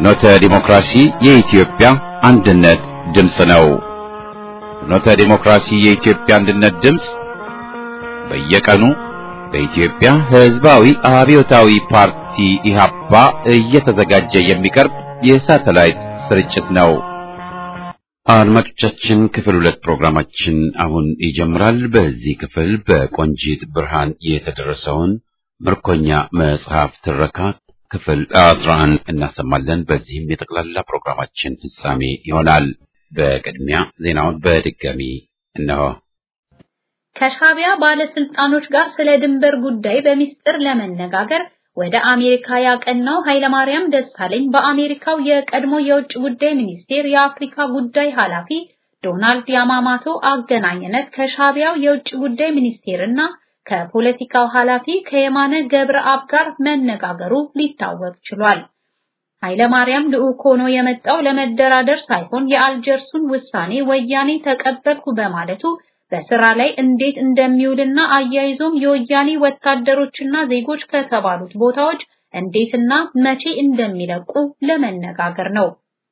ፍኖተ ዲሞክራሲ የኢትዮጵያ አንድነት ድምፅ ነው። ፍኖተ ዲሞክራሲ የኢትዮጵያ አንድነት ድምፅ በየቀኑ በኢትዮጵያ ሕዝባዊ አብዮታዊ ፓርቲ ኢህአፓ እየተዘጋጀ የሚቀርብ የሳተላይት ስርጭት ነው። አድማጮቻችን ክፍል ሁለት ፕሮግራማችን አሁን ይጀምራል። በዚህ ክፍል በቆንጂት ብርሃን የተደረሰውን ምርኮኛ መጽሐፍ ትረካ ክፍል አስራ አንድ እናሰማለን። በዚህም የጠቅላላ ፕሮግራማችን ፍጻሜ ይሆናል። በቅድሚያ ዜናውን በድጋሚ እነሆ። ከሻቢያ ባለስልጣኖች ጋር ስለ ድንበር ጉዳይ በሚስጥር ለመነጋገር ወደ አሜሪካ ያቀናው ኃይለማርያም ደሳለኝ በአሜሪካው የቀድሞ የውጭ ጉዳይ ሚኒስቴር የአፍሪካ ጉዳይ ኃላፊ ዶናልድ ያማማቶ አገናኝነት ከሻቢያው የውጭ ጉዳይ ሚኒስቴርና ከፖለቲካው ኃላፊ ከየማነ ገብረአብ ጋር መነጋገሩ ሊታወቅ ችሏል። ኃይለማርያም ልዑክ ሆኖ የመጣው ለመደራደር ሳይሆን የአልጀርሱን ውሳኔ ወያኔ ተቀበልኩ በማለቱ በስራ ላይ እንዴት እንደሚውልና አያይዞም የወያኔ ወታደሮችና ዜጎች ከተባሉት ቦታዎች እንዴትና መቼ እንደሚለቁ ለመነጋገር ነው።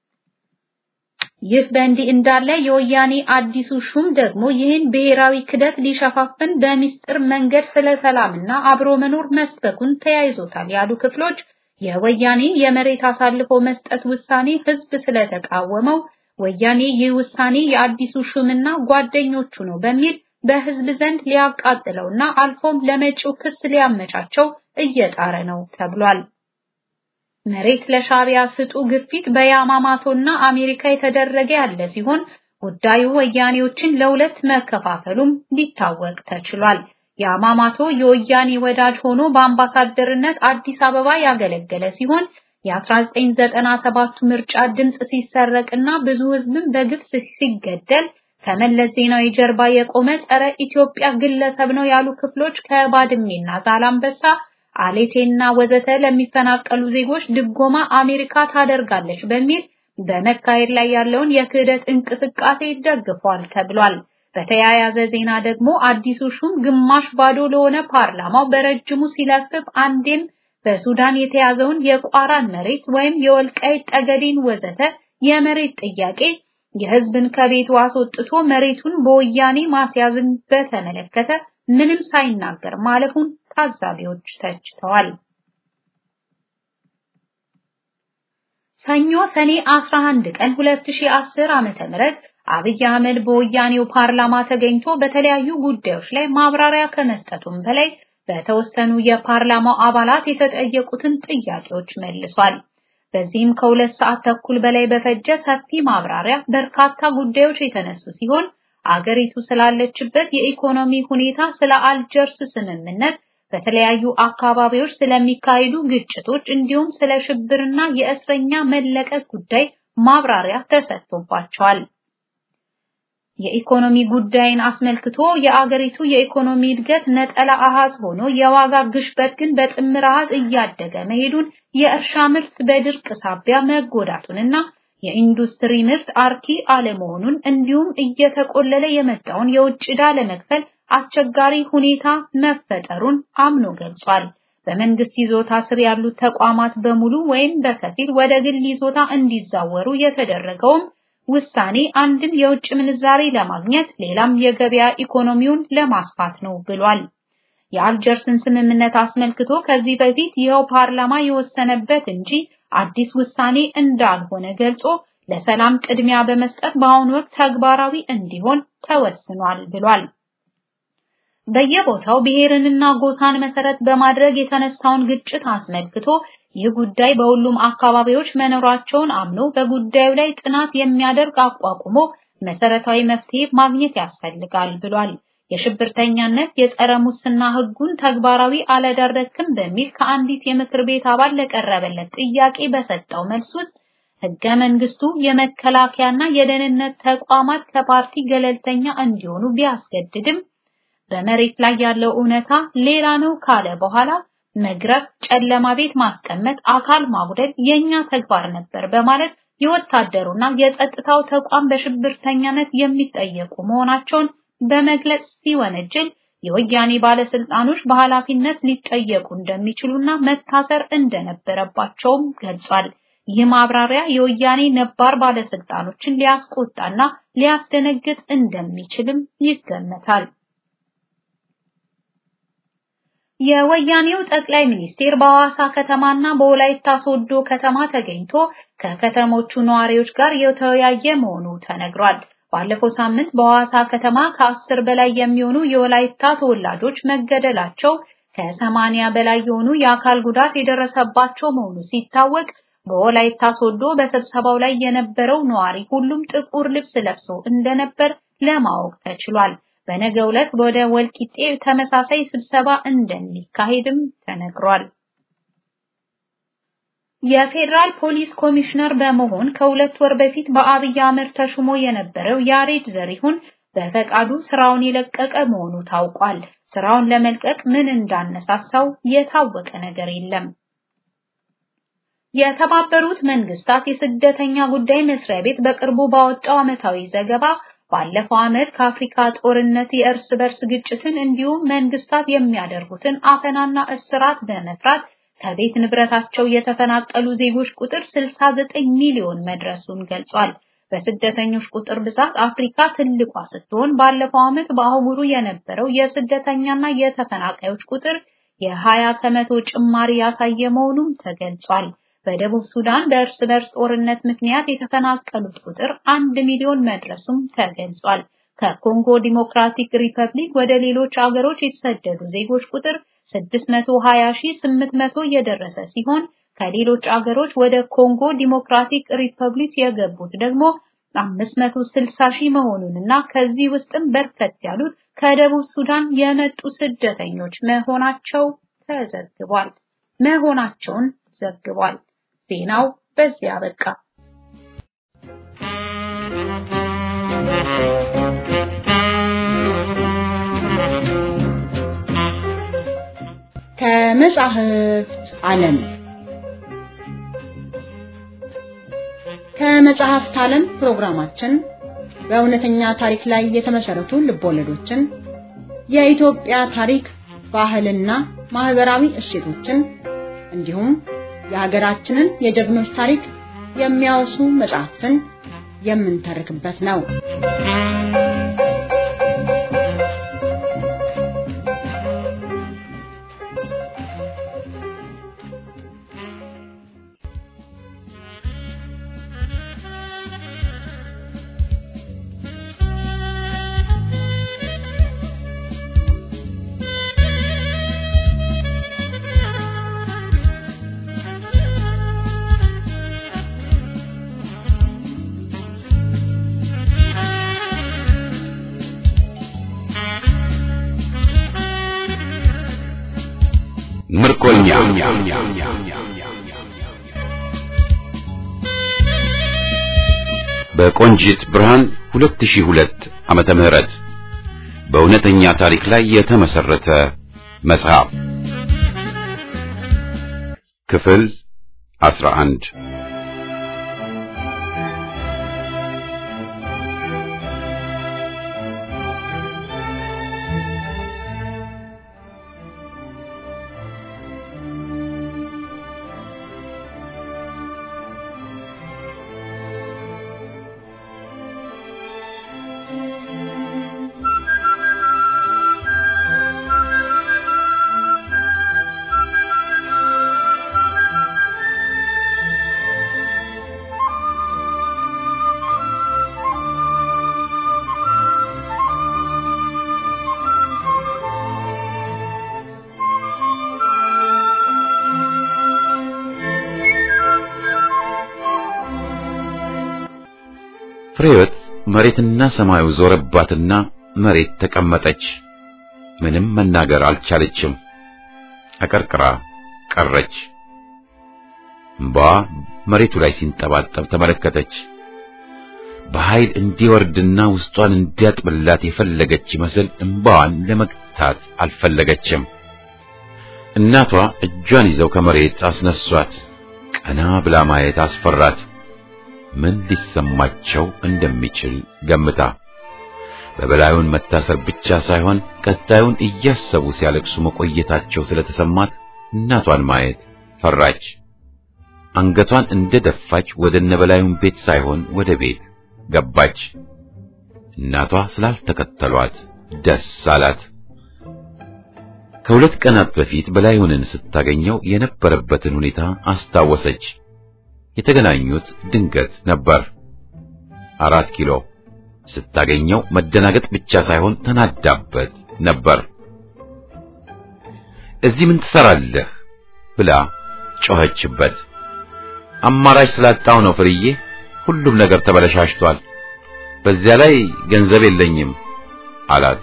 ይህ በእንዲህ እንዳለ የወያኔ አዲሱ ሹም ደግሞ ይህን ብሔራዊ ክደት ሊሸፋፍን በሚስጥር መንገድ ስለ ሰላምና አብሮ መኖር መስበኩን ተያይዞታል ያሉ ክፍሎች የወያኔ የመሬት አሳልፎ መስጠት ውሳኔ ህዝብ ስለተቃወመው ወያኔ ይህ ውሳኔ የአዲሱ ሹምና ጓደኞቹ ነው በሚል በህዝብ ዘንድ ሊያቃጥለውና አልፎም ለመጪው ክስ ሊያመቻቸው እየጣረ ነው ተብሏል። መሬት ለሻቢያ ስጡ ግፊት በያማማቶና አሜሪካ የተደረገ ያለ ሲሆን ጉዳዩ ወያኔዎችን ለሁለት መከፋፈሉም ሊታወቅ ተችሏል። ያማማቶ የወያኔ ወዳጅ ሆኖ በአምባሳደርነት አዲስ አበባ ያገለገለ ሲሆን የ1997 ምርጫ ድምጽ ሲሰረቅና ብዙ ህዝብም በግፍ ሲገደል ከመለስ ዜናዊ ጀርባ የቆመ ጸረ ኢትዮጵያ ግለሰብ ነው ያሉ ክፍሎች ከባድሜና ዛላምበሳ አሌቴና ወዘተ ለሚፈናቀሉ ዜጎች ድጎማ አሜሪካ ታደርጋለች በሚል በመካሄድ ላይ ያለውን የክህደት እንቅስቃሴ ደግፏል ተብሏል። በተያያዘ ዜና ደግሞ አዲሱ ሹም ግማሽ ባዶ ለሆነ ፓርላማው በረጅሙ ሲለፍፍ አንዴም በሱዳን የተያዘውን የቋራን መሬት ወይም የወልቃይት ጠገዴን ወዘተ የመሬት ጥያቄ የህዝብን ከቤቱ አስወጥቶ መሬቱን በወያኔ ማስያዝን በተመለከተ ምንም ሳይናገር ማለፉን ታዛቢዎች ተችተዋል። ሰኞ ሰኔ 11 ቀን 2010 ዓመተ ምህረት አብይ አህመድ በወያኔው ፓርላማ ተገኝቶ በተለያዩ ጉዳዮች ላይ ማብራሪያ ከመስጠቱም በላይ በተወሰኑ የፓርላማው አባላት የተጠየቁትን ጥያቄዎች መልሷል። በዚህም ከሁለት ሰዓት ተኩል በላይ በፈጀ ሰፊ ማብራሪያ በርካታ ጉዳዮች የተነሱ ሲሆን አገሪቱ ስላለችበት የኢኮኖሚ ሁኔታ፣ ስለ አልጀርስ ስምምነት፣ በተለያዩ አካባቢዎች ስለሚካሄዱ ግጭቶች እንዲሁም ስለ ሽብርና የእስረኛ መለቀቅ ጉዳይ ማብራሪያ ተሰጥቶባቸዋል። የኢኮኖሚ ጉዳይን አስመልክቶ የአገሪቱ የኢኮኖሚ እድገት ነጠላ አሃዝ ሆኖ የዋጋ ግሽበት ግን በጥምር አሃዝ እያደገ መሄዱን፣ የእርሻ ምርት በድርቅ ሳቢያ መጎዳቱንና የኢንዱስትሪ ምርት አርኪ አለመሆኑን እንዲሁም እየተቆለለ የመጣውን የውጭ ዕዳ ለመክፈል አስቸጋሪ ሁኔታ መፈጠሩን አምኖ ገልጿል። በመንግስት ይዞታ ስር ያሉት ተቋማት በሙሉ ወይም በከፊል ወደ ግል ይዞታ እንዲዛወሩ የተደረገውም ውሳኔ አንድም የውጭ ምንዛሬ ለማግኘት ሌላም የገበያ ኢኮኖሚውን ለማስፋት ነው ብሏል። የአልጀርስን ስምምነት አስመልክቶ ከዚህ በፊት ይኸው ፓርላማ የወሰነበት እንጂ አዲስ ውሳኔ እንዳልሆነ ገልጾ ለሰላም ቅድሚያ በመስጠት በአሁኑ ወቅት ተግባራዊ እንዲሆን ተወስኗል ብሏል። በየቦታው ብሔርንና ጎሳን መሰረት በማድረግ የተነሳውን ግጭት አስመልክቶ ይህ ጉዳይ በሁሉም አካባቢዎች መኖራቸውን አምኖ በጉዳዩ ላይ ጥናት የሚያደርግ አቋቁሞ መሰረታዊ መፍትሄ ማግኘት ያስፈልጋል ብሏል። የሽብርተኛነት የጸረ ሙስና ሕጉን ተግባራዊ አላደረክም በሚል ከአንዲት የምክር ቤት አባል ለቀረበለት ጥያቄ በሰጠው መልስ ውስጥ ሕገ መንግስቱ የመከላከያና የደህንነት ተቋማት ከፓርቲ ገለልተኛ እንዲሆኑ ቢያስገድድም በመሬት ላይ ያለው እውነታ ሌላ ነው ካለ በኋላ መግረፍ፣ ጨለማ ቤት ማስቀመጥ፣ አካል ማጉደል የኛ ተግባር ነበር በማለት የወታደሩና የጸጥታው ተቋም በሽብርተኛነት የሚጠየቁ መሆናቸውን በመግለጽ ሲወነጅል የወያኔ ባለስልጣኖች በኃላፊነት ሊጠየቁ እንደሚችሉና መታሰር እንደነበረባቸውም ገልጿል። ይህ ማብራሪያ የወያኔ ነባር ባለስልጣኖችን ሊያስቆጣና ሊያስደነግጥ እንደሚችልም ይገመታል። የወያኔው ጠቅላይ ሚኒስቴር በሐዋሳ ከተማና በወላይታ ሶዶ ከተማ ተገኝቶ ከከተሞቹ ነዋሪዎች ጋር የተወያየ መሆኑ ተነግሯል። ባለፈው ሳምንት በሐዋሳ ከተማ ከአስር በላይ የሚሆኑ የወላይታ ተወላጆች መገደላቸው ከሰማንያ በላይ የሆኑ የአካል ጉዳት የደረሰባቸው መሆኑ ሲታወቅ በወላይታ ሶዶ በስብሰባው ላይ የነበረው ነዋሪ ሁሉም ጥቁር ልብስ ለብሶ እንደነበር ለማወቅ ተችሏል። በነገው ዕለት ወደ ወልቂጤ ተመሳሳይ ስብሰባ እንደሚካሄድም ተነግሯል። የፌዴራል ፖሊስ ኮሚሽነር በመሆን ከሁለት ወር በፊት በአብይ አህመድ ተሹሞ የነበረው ያሬድ ዘሪሁን በፈቃዱ ስራውን የለቀቀ መሆኑ ታውቋል። ስራውን ለመልቀቅ ምን እንዳነሳሳው የታወቀ ነገር የለም። የተባበሩት መንግስታት የስደተኛ ጉዳይ መስሪያ ቤት በቅርቡ ባወጣው ዓመታዊ ዘገባ ባለፈው ዓመት ከአፍሪካ ጦርነት፣ የእርስ በርስ ግጭትን እንዲሁም መንግስታት የሚያደርጉትን አፈናና እስራት በመፍራት ከቤት ንብረታቸው የተፈናቀሉ ዜጎች ቁጥር 69 ሚሊዮን መድረሱን ገልጿል። በስደተኞች ቁጥር ብዛት አፍሪካ ትልቋ ስትሆን ባለፈው ዓመት በአህጉሩ የነበረው የስደተኛና የተፈናቃዮች ቁጥር የ20 ከመቶ ጭማሪ ያሳየ መሆኑም ተገልጿል። በደቡብ ሱዳን በእርስ በርስ ጦርነት ምክንያት የተፈናቀሉት ቁጥር አንድ ሚሊዮን መድረሱም ተገልጿል። ከኮንጎ ዲሞክራቲክ ሪፐብሊክ ወደ ሌሎች አገሮች የተሰደዱ ዜጎች ቁጥር 620800 የደረሰ ሲሆን ከሌሎች አገሮች ወደ ኮንጎ ዲሞክራቲክ ሪፐብሊክ የገቡት ደግሞ 560 ሺህ መሆኑንና ከዚህ ውስጥም በርከት ያሉት ከደቡብ ሱዳን የመጡ ስደተኞች መሆናቸው ተዘግቧል መሆናቸውን ዘግቧል። ዜናው በዚያ በቃ። ከመጻሕፍት ዓለም ከመጽሐፍት ዓለም ፕሮግራማችን በእውነተኛ ታሪክ ላይ የተመሰረቱ ልቦለዶችን፣ የኢትዮጵያ ታሪክ፣ ባህልና ማህበራዊ እሴቶችን እንዲሁም የሀገራችንን የጀግኖች ታሪክ የሚያወሱ መጽሐፍትን የምንተርክበት ነው። ምርኮኛ በቆንጂት ብርሃን 2002 ዓመተ ምህረት በእውነተኛ ታሪክ ላይ የተመሰረተ መጽሐፍ ክፍል 11 ፍሬወት መሬትና ሰማዩ ዞረባትና መሬት ተቀመጠች። ምንም መናገር አልቻለችም። አቀርቅራ ቀረች። እምባዋ መሬቱ ላይ ሲንጠባጠብ ተመለከተች። በኃይል እንዲወርድና ውስጧን እንዲያጥብላት የፈለገች ይመስል እምባዋን ለመግታት አልፈለገችም። እናቷ እጇን ይዘው ከመሬት አስነሷት። ቀና ብላ ማየት አስፈራት። ምን ሊሰማቸው እንደሚችል ገምታ በበላዩን መታሰር ብቻ ሳይሆን ቀጣዩን እያሰቡ ሲያለቅሱ መቆየታቸው ስለተሰማት እናቷን ማየት ፈራች። አንገቷን እንደደፋች ወደ ነበላዩን ቤት ሳይሆን ወደ ቤት ገባች። እናቷ ስላልተከተሏት ደስ አላት። ከሁለት ቀናት በፊት በላዩንን ስታገኘው የነበረበትን ሁኔታ አስታወሰች። የተገናኙት ድንገት ነበር። አራት ኪሎ ስታገኘው መደናገጥ ብቻ ሳይሆን ተናዳበት ነበር። እዚህ ምን ትሰራለህ ብላ ጮኸችበት። አማራጭ ስላጣው ነው ፍርዬ፣ ሁሉም ነገር ተበለሻሽቷል። በዚያ ላይ ገንዘብ የለኝም አላት።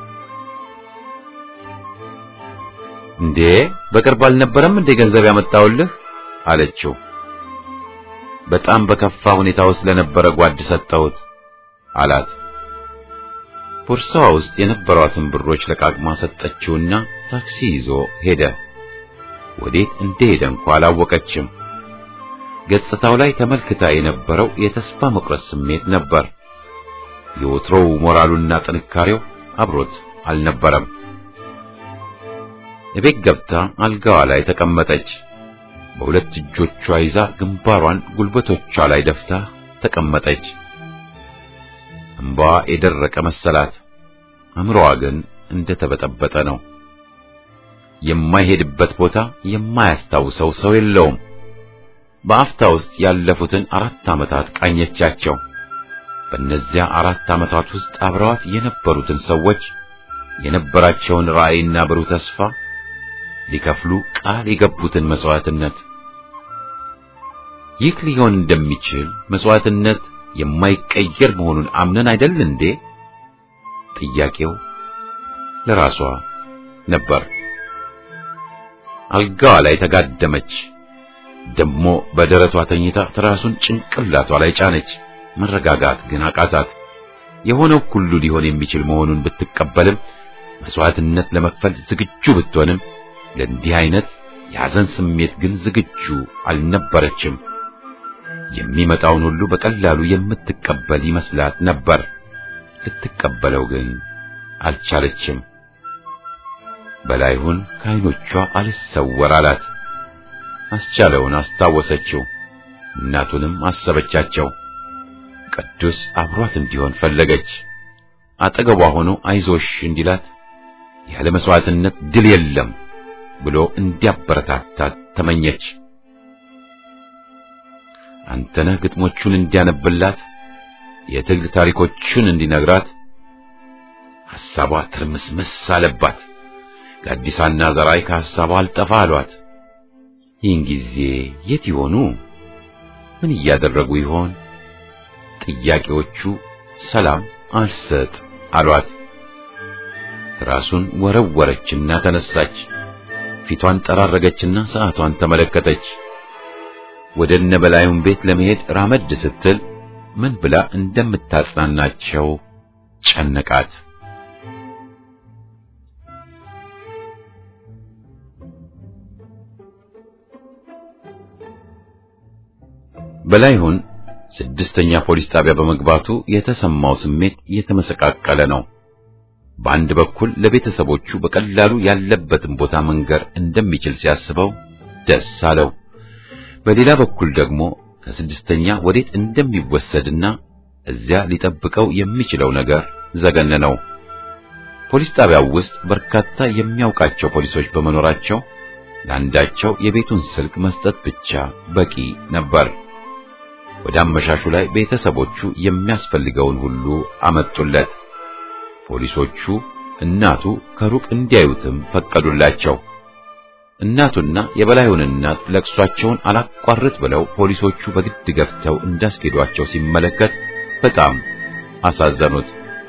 እንዴ በቅርብ አልነበረም እንዴ ገንዘብ ያመጣውልህ አለችው። በጣም በከፋ ሁኔታ ውስጥ ለነበረ ጓድ ሰጠሁት አላት። ቦርሳዋ ውስጥ የነበሯትን ብሮች ለቃቅማ ሰጠችውና ታክሲ ይዞ ሄደ። ወዴት እንደሄደ እንኳ አላወቀችም። ገጽታው ላይ ተመልክታ የነበረው የተስፋ መቁረጥ ስሜት ነበር። የወትሮው ሞራሉና ጥንካሬው አብሮት አልነበረም። እቤት ገብታ አልጋዋ ላይ ተቀመጠች። በሁለት እጆቿ ይዛ ግንባሯን ጉልበቶቿ ላይ ደፍታ ተቀመጠች። እንባዋ የደረቀ መሰላት። አእምሮዋ ግን እንደተበጠበጠ ነው። የማይሄድበት ቦታ የማያስታውሰው ሰው የለውም። በአፍታ ውስጥ ያለፉትን አራት ዓመታት ቃኘቻቸው። በእነዚያ አራት ዓመታት ውስጥ አብረዋት የነበሩትን ሰዎች የነበራቸውን ራዕይና ብሩህ ተስፋ ሊከፍሉ ቃል የገቡትን መስዋዕትነት ይህ ሊሆን እንደሚችል መስዋዕትነት የማይቀየር መሆኑን አምነን አይደል እንዴ? ጥያቄው ለራሷ ነበር። አልጋዋ ላይ ተጋደመች። ደሞ በደረቷ ተኝታ ትራሱን ጭንቅላቷ ላይ ጫነች። መረጋጋት ግን አቃታት። የሆነው ሁሉ ሊሆን የሚችል መሆኑን ብትቀበልም መስዋዕትነት ለመክፈል ዝግጁ ብትሆንም ለእንዲህ አይነት የሐዘን ስሜት ግን ዝግጁ አልነበረችም። የሚመጣውን ሁሉ በቀላሉ የምትቀበል ይመስላት ነበር። ልትቀበለው ግን አልቻለችም። በላይሁን ከዓይኖቿ አልሰወር አላት። አስቻለውን አስታወሰችው። እናቱንም አሰበቻቸው። ቅዱስ አብሯት እንዲሆን ፈለገች። አጠገቧ ሆኖ አይዞሽ እንዲላት ያለ መስዋዕትነት ድል የለም ብሎ እንዲያበረታታት ተመኘች። አንተነህ ግጥሞቹን እንዲያነብላት የትግል ታሪኮቹን እንዲነግራት ሐሳቧ ትርምስምስ አለባት። ጋዲሳና ዘራይ ከሐሳቧ አልጠፋ አሏት። ይህን ጊዜ የት ይሆኑ? ምን እያደረጉ ይሆን? ጥያቄዎቹ ሰላም አልሰጥ አሏት። ራሱን ወረወረችና ተነሳች። ፊቷን ጠራረገችና ሰዓቷን ተመለከተች። ወደ እነ በላዩን ቤት ለመሄድ ራመድ ስትል ምን ብላ እንደምታጽናናቸው ጨነቃት። በላይሁን ስድስተኛ ፖሊስ ጣቢያ በመግባቱ የተሰማው ስሜት የተመሰቃቀለ ነው። በአንድ በኩል ለቤተሰቦቹ በቀላሉ ያለበትን ቦታ መንገር እንደሚችል ሲያስበው ደስ አለው። በሌላ በኩል ደግሞ ከስድስተኛ ወዴት እንደሚወሰድና እዚያ ሊጠብቀው የሚችለው ነገር ዘገነነው። ፖሊስ ጣቢያው ውስጥ በርካታ የሚያውቃቸው ፖሊሶች በመኖራቸው ለአንዳቸው የቤቱን ስልክ መስጠት ብቻ በቂ ነበር። ወደ አመሻሹ ላይ ቤተሰቦቹ የሚያስፈልገውን ሁሉ አመጡለት። ፖሊሶቹ እናቱ ከሩቅ እንዲያዩትም ፈቀዱላቸው። እናቱና የበላዩን እናት ለቅሷቸውን አላቋርጥ ብለው ፖሊሶቹ በግድ ገፍተው እንዳስኬዷቸው ሲመለከት በጣም አሳዘኑት።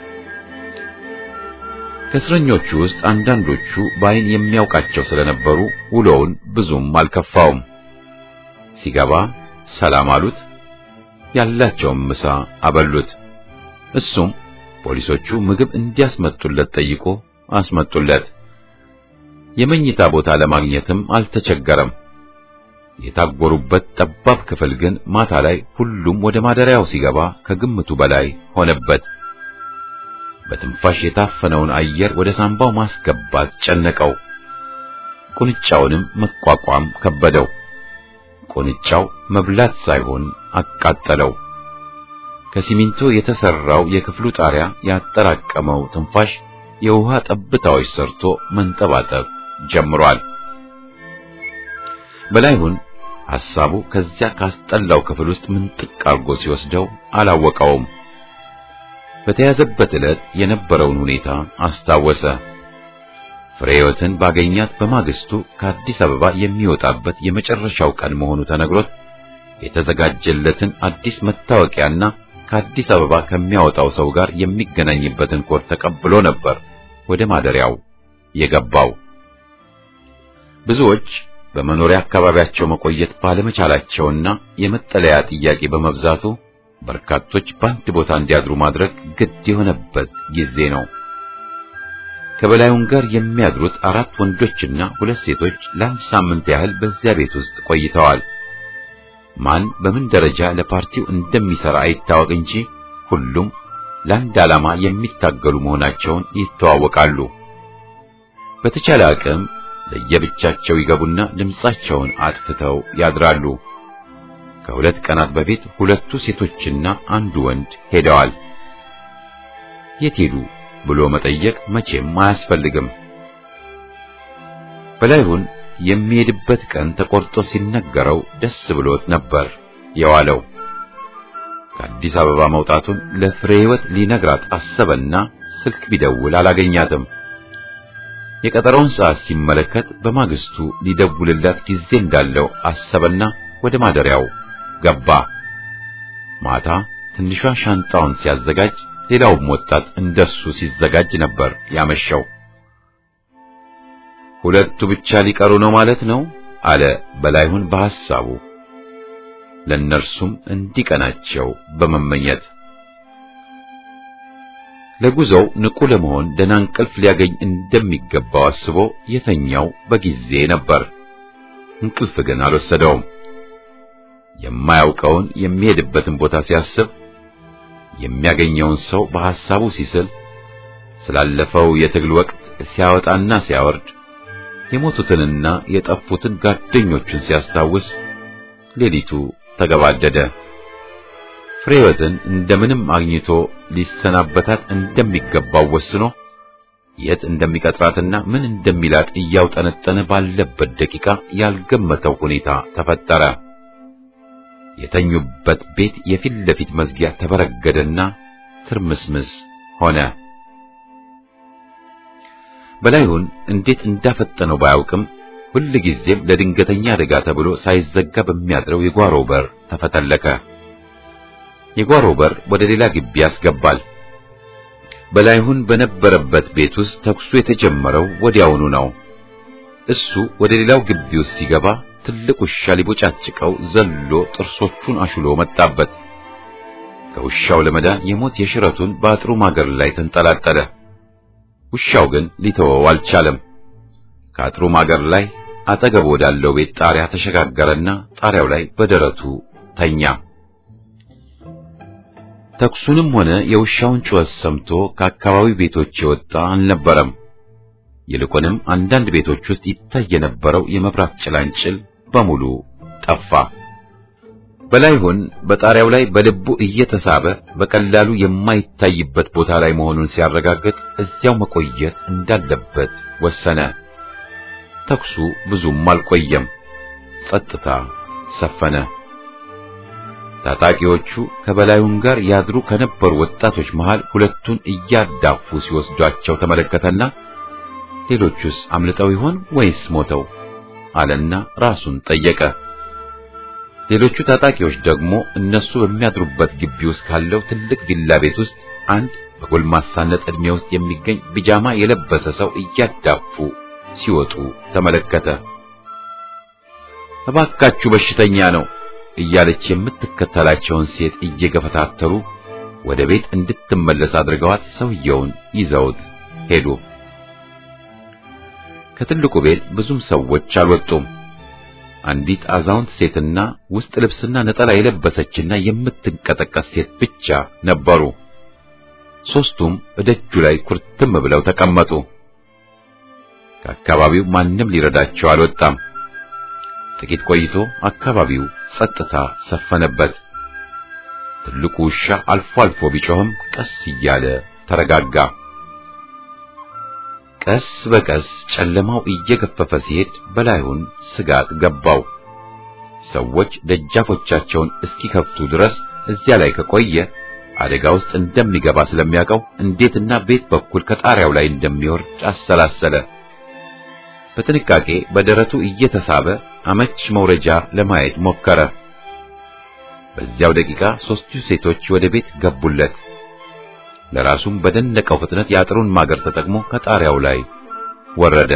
ከእስረኞቹ ውስጥ አንዳንዶቹ በዓይን የሚያውቃቸው ስለነበሩ ውሎውን ብዙም አልከፋውም። ሲገባ ሰላም አሉት። ያላቸውን ምሳ አበሉት። እሱም ፖሊሶቹ ምግብ እንዲያስመጡለት ጠይቆ አስመጡለት። የመኝታ ቦታ ለማግኘትም አልተቸገረም። የታጎሩበት ጠባብ ክፍል ግን ማታ ላይ ሁሉም ወደ ማደሪያው ሲገባ ከግምቱ በላይ ሆነበት። በትንፋሽ የታፈነውን አየር ወደ ሳምባው ማስገባት ጨነቀው። ቁንጫውንም መቋቋም ከበደው። ቁንጫው መብላት ሳይሆን አቃጠለው። ከሲሚንቶ የተሰራው የክፍሉ ጣሪያ ያጠራቀመው ትንፋሽ የውሃ ጠብታዎች ሰርቶ መንጠባጠብ ጀምሯል። በላይሁን ሐሳቡ ከዚያ ካስጠላው ክፍል ውስጥ ምንጥቅ አርጎ ሲወስደው አላወቀውም። በተያዘበት ዕለት የነበረውን ሁኔታ አስታወሰ። ፍሬዮትን ባገኛት በማግስቱ ከአዲስ አበባ የሚወጣበት የመጨረሻው ቀን መሆኑ ተነግሮት የተዘጋጀለትን አዲስ መታወቂያና ከአዲስ አበባ ከሚያወጣው ሰው ጋር የሚገናኝበትን ኮድ ተቀብሎ ነበር ወደ ማደሪያው የገባው። ብዙዎች በመኖሪያ አካባቢያቸው መቆየት ባለመቻላቸውና የመጠለያ ጥያቄ በመብዛቱ በርካቶች በአንድ ቦታ እንዲያድሩ ማድረግ ግድ የሆነበት ጊዜ ነው። ከበላዩን ጋር የሚያድሩት አራት ወንዶችና ሁለት ሴቶች ለአንድ ሳምንት ያህል በዚያ ቤት ውስጥ ቆይተዋል። ማን በምን ደረጃ ለፓርቲው እንደሚሰራ አይታወቅ እንጂ ሁሉም ለአንድ ዓላማ የሚታገሉ መሆናቸውን ይተዋወቃሉ። በተቻለ አቅም ለየብቻቸው ይገቡና ድምጻቸውን አጥፍተው ያድራሉ። ከሁለት ቀናት በፊት ሁለቱ ሴቶችና አንዱ ወንድ ሄደዋል። የት ሄዱ ብሎ መጠየቅ መቼም አያስፈልግም። በላይሁን የሚሄድበት ቀን ተቆርጦ ሲነገረው ደስ ብሎት ነበር የዋለው። ከአዲስ አበባ መውጣቱን ለፍሬ ሕይወት ሊነግራት አሰበና ስልክ ቢደውል አላገኛትም። የቀጠረውን ሰዓት ሲመለከት በማግስቱ ሊደውልላት ጊዜ እንዳለው አሰበና ወደ ማደሪያው ገባ። ማታ ትንሿ ሻንጣውን ሲያዘጋጅ ሌላውም ወጣት እንደሱ ሲዘጋጅ ነበር ያመሸው። ሁለቱ ብቻ ሊቀሩ ነው ማለት ነው አለ በላይሁን በሐሳቡ ለእነርሱም እንዲቀናቸው በመመኘት ለጉዞው ንቁ ለመሆን ደህና እንቅልፍ ሊያገኝ እንደሚገባው አስቦ የተኛው በጊዜ ነበር። እንቅልፍ ግን አልወሰደውም። የማያውቀውን የሚሄድበትን ቦታ ሲያስብ የሚያገኘውን ሰው በሐሳቡ ሲስል ስላለፈው የትግል ወቅት ሲያወጣና ሲያወርድ የሞቱትንና የጠፉትን ጓደኞቹን ሲያስታውስ ሌሊቱ ተገባደደ። ፍሬወትን እንደምንም አግኝቶ ሊሰናበታት እንደሚገባው ወስኖ የት እንደሚቀጥራትና ምን እንደሚላት እያውጠነጠነ ባለበት ደቂቃ ያልገመተው ሁኔታ ተፈጠረ። የተኙበት ቤት የፊት ለፊት መዝጊያ ተበረገደና ትርምስምስ ሆነ። በላይሁን እንዴት እንዳፈጠነው ባያውቅም ሁል ጊዜም ለድንገተኛ አደጋ ተብሎ ሳይዘጋ በሚያድረው የጓሮ በር ተፈተለከ። የጓሮ በር ወደ ሌላ ግቢ ያስገባል። በላይሁን በነበረበት ቤት ውስጥ ተኩሱ የተጀመረው ወዲያውኑ ነው። እሱ ወደ ሌላው ግቢ ውስጥ ሲገባ ትልቅ ውሻ ሊቦጫጭቀው ዘሎ ጥርሶቹን አሹሎ መጣበት። ከውሻው ለመዳን የሞት የሽረቱን በአጥሩ ማገር ላይ ተንጠላጠለ። ውሻው ግን ሊተወው አልቻለም። ከአጥሩ ማገር ላይ አጠገብ ወዳለው ቤት ጣሪያ ተሸጋገረና ጣሪያው ላይ በደረቱ ተኛ። ተኩሱንም ሆነ የውሻውን ጩኸት ሰምቶ ከአካባቢው ቤቶች የወጣ አልነበረም። ይልቁንም አንዳንድ ቤቶች ውስጥ ይታይ የነበረው የመብራት ጭላንጭል በሙሉ ጠፋ። በላይሁን በጣሪያው ላይ በልቡ እየተሳበ በቀላሉ የማይታይበት ቦታ ላይ መሆኑን ሲያረጋግጥ እዚያው መቆየት እንዳለበት ወሰነ። ተኩሱ ብዙም አልቆየም። ጸጥታ ሰፈነ። ታጣቂዎቹ ከበላዩን ጋር ያድሩ ከነበሩ ወጣቶች መሃል ሁለቱን እያዳፉ ሲወስዷቸው ተመለከተና ሌሎቹስ አምልጠው ይሆን ወይስ ሞተው አለና ራሱን ጠየቀ። ሌሎቹ ታጣቂዎች ደግሞ እነሱ በሚያድሩበት ግቢ ውስጥ ካለው ትልቅ ቪላ ቤት ውስጥ አንድ በጎልማሳነት ዕድሜ ውስጥ የሚገኝ ቢጃማ የለበሰ ሰው እያዳፉ ሲወጡ ተመለከተ። እባካችሁ በሽተኛ ነው እያለች የምትከተላቸውን ሴት እየገፈታተሩ ወደ ቤት እንድትመለስ አድርገዋት ሰውየውን ይዘውት ሄዱ። ከትልቁ ቤት ብዙም ሰዎች አልወጡም። አንዲት አዛውንት ሴትና ውስጥ ልብስና ነጠላ የለበሰችና የምትንቀጠቀስ ሴት ብቻ ነበሩ። ሦስቱም እደጁ ላይ ኩርትም ብለው ተቀመጡ። ከአካባቢው ማንም ሊረዳቸው አልወጣም። ጥቂት ቆይቶ አካባቢው ጸጥታ ሰፈነበት። ትልቁ ውሻ አልፎ አልፎ ቢጮህም ቀስ እያለ ተረጋጋ። ቀስ በቀስ ጨለማው እየገፈፈ ሲሄድ በላዩን ስጋት ገባው። ሰዎች ደጃፎቻቸውን እስኪከፍቱ ድረስ እዚያ ላይ ከቆየ አደጋ ውስጥ እንደሚገባ ስለሚያውቀው እንዴትና ቤት በኩል ከጣሪያው ላይ እንደሚወርድ አሰላሰለ። በጥንቃቄ በደረቱ እየተሳበ አመች መውረጃ ለማየት ሞከረ። በዚያው ደቂቃ ሦስቱ ሴቶች ወደ ቤት ገቡለት። ለራሱም በደነቀው ፍጥነት የአጥሩን ማገር ተጠቅሞ ከጣሪያው ላይ ወረደ።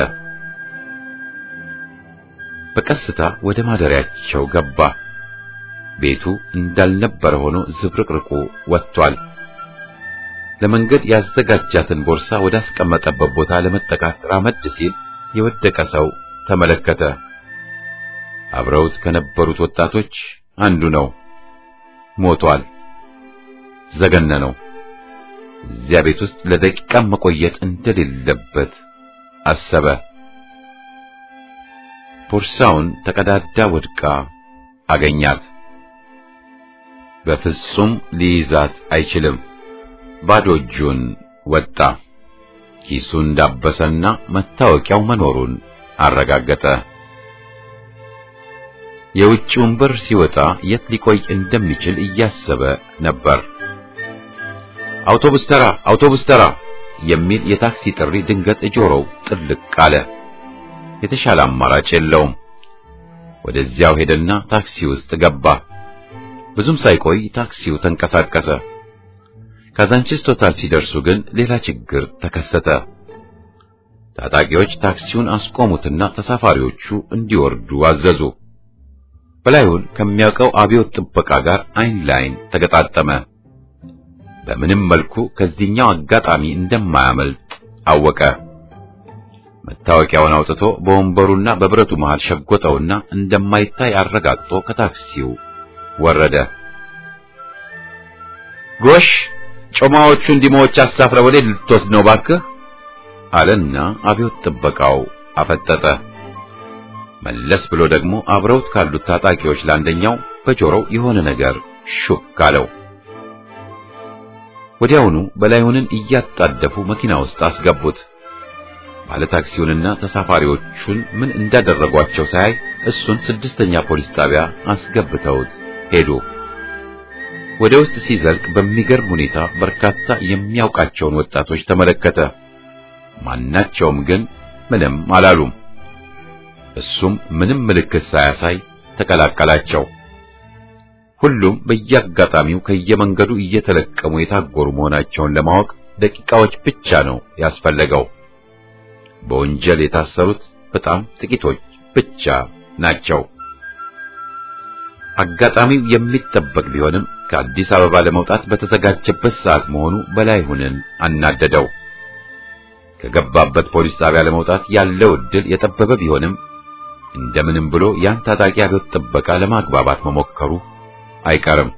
በቀስታ ወደ ማደሪያቸው ገባ። ቤቱ እንዳልነበረ ሆኖ ዝብርቅርቁ ወጥቷል። ለመንገድ ያዘጋጃትን ቦርሳ ወዳስቀመጠበት ቦታ ለመጠቃት ራመድ ሲል የወደቀ ሰው ተመለከተ። አብረውት ከነበሩት ወጣቶች አንዱ ነው። ሞቷል። ዘገነነው። እዚያ ቤት ውስጥ ለደቂቃም መቆየት እንደሌለበት አሰበ። ቦርሳውን ተቀዳዳ ወድቃ አገኛት። በፍጹም ሊይዛት አይችልም። ባዶ እጁን ወጣ። ኪሱን እንዳበሰና መታወቂያው መኖሩን አረጋገጠ። የውጭውን በር ሲወጣ የት ሊቆይ እንደሚችል እያሰበ ነበር። አውቶቡስ ተራ፣ አውቶቡስ ተራ የሚል የታክሲ ጥሪ ድንገት ጆሮው ጥልቅ አለ። የተሻለ አማራጭ የለውም። ወደዚያው ሄደና ታክሲ ውስጥ ገባ። ብዙም ሳይቆይ ታክሲው ተንቀሳቀሰ። ካዛንቺስ ቶታል ሲደርሱ ግን ሌላ ችግር ተከሰተ። ታጣቂዎች ታክሲውን አስቆሙትና ተሳፋሪዎቹ እንዲወርዱ አዘዙ። በላዩን ከሚያውቀው አብዮት ጥበቃ ጋር አይን ላይን ተገጣጠመ። በምንም መልኩ ከዚህኛው አጋጣሚ እንደማያመልጥ አወቀ። መታወቂያውን አውጥቶ በወንበሩና በብረቱ መሃል ሸጎጠውና እንደማይታይ አረጋግጦ ከታክሲው ወረደ። ጎሽ ጮማዎቹን ዲሞዎች አሳፍረ ወዴት ልትወስድ ነው ባክህ? አለና አብዮት ጥበቃው አፈጠጠ። መለስ ብሎ ደግሞ አብረውት ካሉት ታጣቂዎች ለአንደኛው በጆሮው የሆነ ነገር ሹክ አለው። ወዲያውኑ በላይሁንን እያጣደፉ መኪና ውስጥ አስገቡት። ባለታክሲውንና ተሳፋሪዎቹን ምን እንዳደረጓቸው ሳያይ እሱን ስድስተኛ ፖሊስ ጣቢያ አስገብተውት ሄዱ። ወደ ውስጥ ሲዘልቅ በሚገርም ሁኔታ በርካታ የሚያውቃቸውን ወጣቶች ተመለከተ። ማናቸውም ግን ምንም አላሉም። እሱም ምንም ምልክት ሳያሳይ ተቀላቀላቸው። ሁሉም በየአጋጣሚው ከየመንገዱ እየተለቀሙ የታጎሩ መሆናቸውን ለማወቅ ደቂቃዎች ብቻ ነው ያስፈለገው። በወንጀል የታሰሩት በጣም ጥቂቶች ብቻ ናቸው። አጋጣሚው የሚጠበቅ ቢሆንም ከአዲስ አበባ ለመውጣት በተዘጋጀበት ሰዓት መሆኑ በላይሁንን አናደደው። ከገባበት ፖሊስ ጣቢያ ለመውጣት ያለው ዕድል የጠበበ ቢሆንም እንደምንም ብሎ ያን ታጣቂ አብዮት ጥበቃ ለማግባባት መሞከሩ አይቀርም።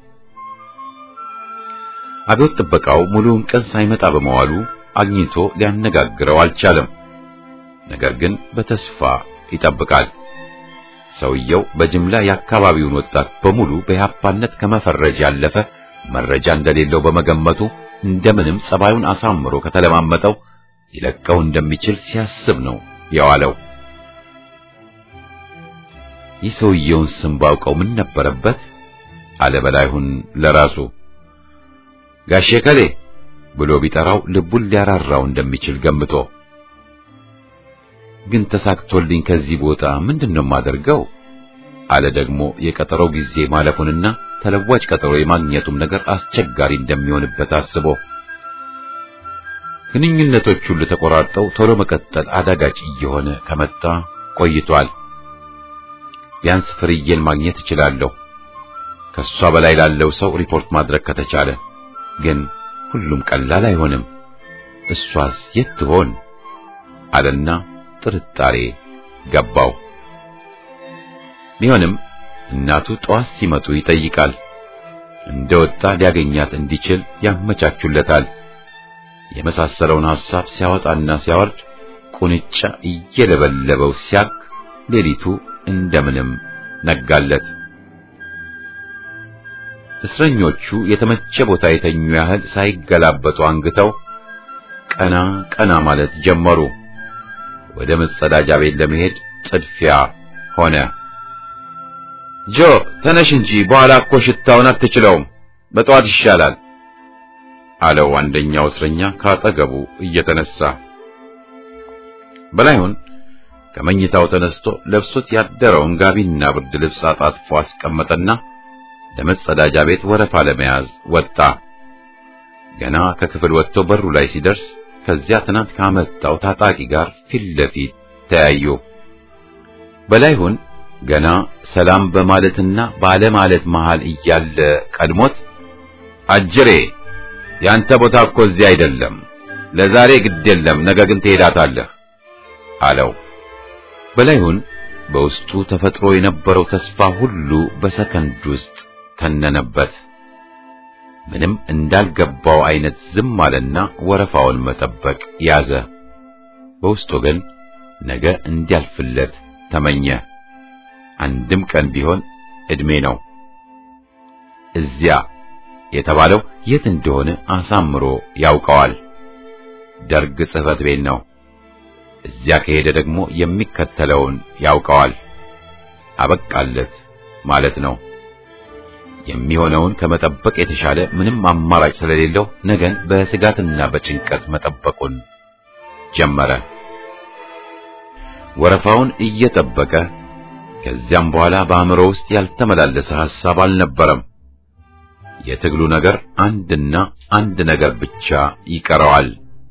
አብዮት ጥበቃው ሙሉውን ቀን ሳይመጣ በመዋሉ አግኝቶ ሊያነጋግረው አልቻለም። ነገር ግን በተስፋ ይጠብቃል። ሰውየው በጅምላ የአካባቢውን ወጣት በሙሉ በኢህአፓነት ከመፈረጅ ያለፈ መረጃ እንደሌለው በመገመቱ እንደምንም ጸባዩን አሳምሮ ከተለማመጠው ሊለቀው እንደሚችል ሲያስብ ነው የዋለው። ይህ ሰውየውን ስም ባውቀው ምን ነበረበት አለ በላይሁን ለራሱ። ጋሼ ከሌ ብሎ ቢጠራው ልቡን ሊያራራው እንደሚችል ገምቶ ግን ተሳክቶልኝ ከዚህ ቦታ ምንድነው የማደርገው? አለ ደግሞ የቀጠሮው ጊዜ ማለፉንና ተለዋጭ ቀጠሮ የማግኘቱም ነገር አስቸጋሪ እንደሚሆንበት አስቦ ግንኙነቶች ሁሉ ተቆራርጠው ቶሎ መቀጠል አዳጋች እየሆነ ከመጣ ቆይቷል። ቢያንስ ፍርዬን ማግኘት እችላለሁ፣ ከሷ በላይ ላለው ሰው ሪፖርት ማድረግ ከተቻለ። ግን ሁሉም ቀላል አይሆንም። እሷስ የት ትሆን? አለና ጥርጣሬ ገባው። ቢሆንም እናቱ ጠዋት ሲመጡ ይጠይቃል። እንደወጣ ሊያገኛት እንዲችል ያመቻቹለታል። የመሳሰለውን ሐሳብ ሲያወጣና ሲያወርድ ቁንጫ እየለበለበው ሲያክ ሌሊቱ እንደምንም ነጋለት። እስረኞቹ የተመቸ ቦታ የተኙ ያህል ሳይገላበጡ አንግተው ቀና ቀና ማለት ጀመሩ። ወደ መጸዳጃ ቤት ለመሄድ ጥድፊያ ሆነ። ጆ ተነሽ እንጂ በኋላ እኮ ሽታውን አትችለውም፣ በጠዋት ይሻላል አለው አንደኛው እስረኛ ካጠገቡ እየተነሳ። በላይሁን ከመኝታው ተነስቶ ለብሶት ያደረውን ጋቢና ብርድ ልብስ አጣጥፎ አስቀመጠና ለመጸዳጃ ቤት ወረፋ ለመያዝ ወጣ። ገና ከክፍል ወጥቶ በሩ ላይ ሲደርስ ከዚያ ትናንት ካመጣው ታጣቂ ጋር ፊት ለፊት ተያዩ። በላይሁን ገና ሰላም በማለትና ባለማለት መሃል እያለ ቀድሞት አጅሬ ያንተ ቦታ እኮ እዚህ አይደለም፣ ለዛሬ ግድ የለም፣ ነገ ግን ትሄዳታለህ አለው። በላይሁን በውስጡ ተፈጥሮ የነበረው ተስፋ ሁሉ በሰከንድ ውስጥ ተነነበት። ምንም እንዳልገባው አይነት ዝም አለና ወረፋውን መጠበቅ ያዘ። በውስጡ ግን ነገ እንዲያልፍለት ተመኘ። አንድም ቀን ቢሆን ዕድሜ ነው። እዚያ የተባለው የት እንደሆነ አሳምሮ ያውቀዋል። ደርግ ጽሕፈት ቤት ነው። እዚያ ከሄደ ደግሞ የሚከተለውን ያውቀዋል። አበቃለት ማለት ነው። የሚሆነውን ከመጠበቅ የተሻለ ምንም አማራጭ ስለሌለው ነገን በስጋትና በጭንቀት መጠበቁን ጀመረ። ወረፋውን እየጠበቀ ከዚያም በኋላ በአእምሮ ውስጥ ያልተመላለሰ ሐሳብ አልነበረም። የትግሉ ነገር አንድና አንድ ነገር ብቻ ይቀረዋል።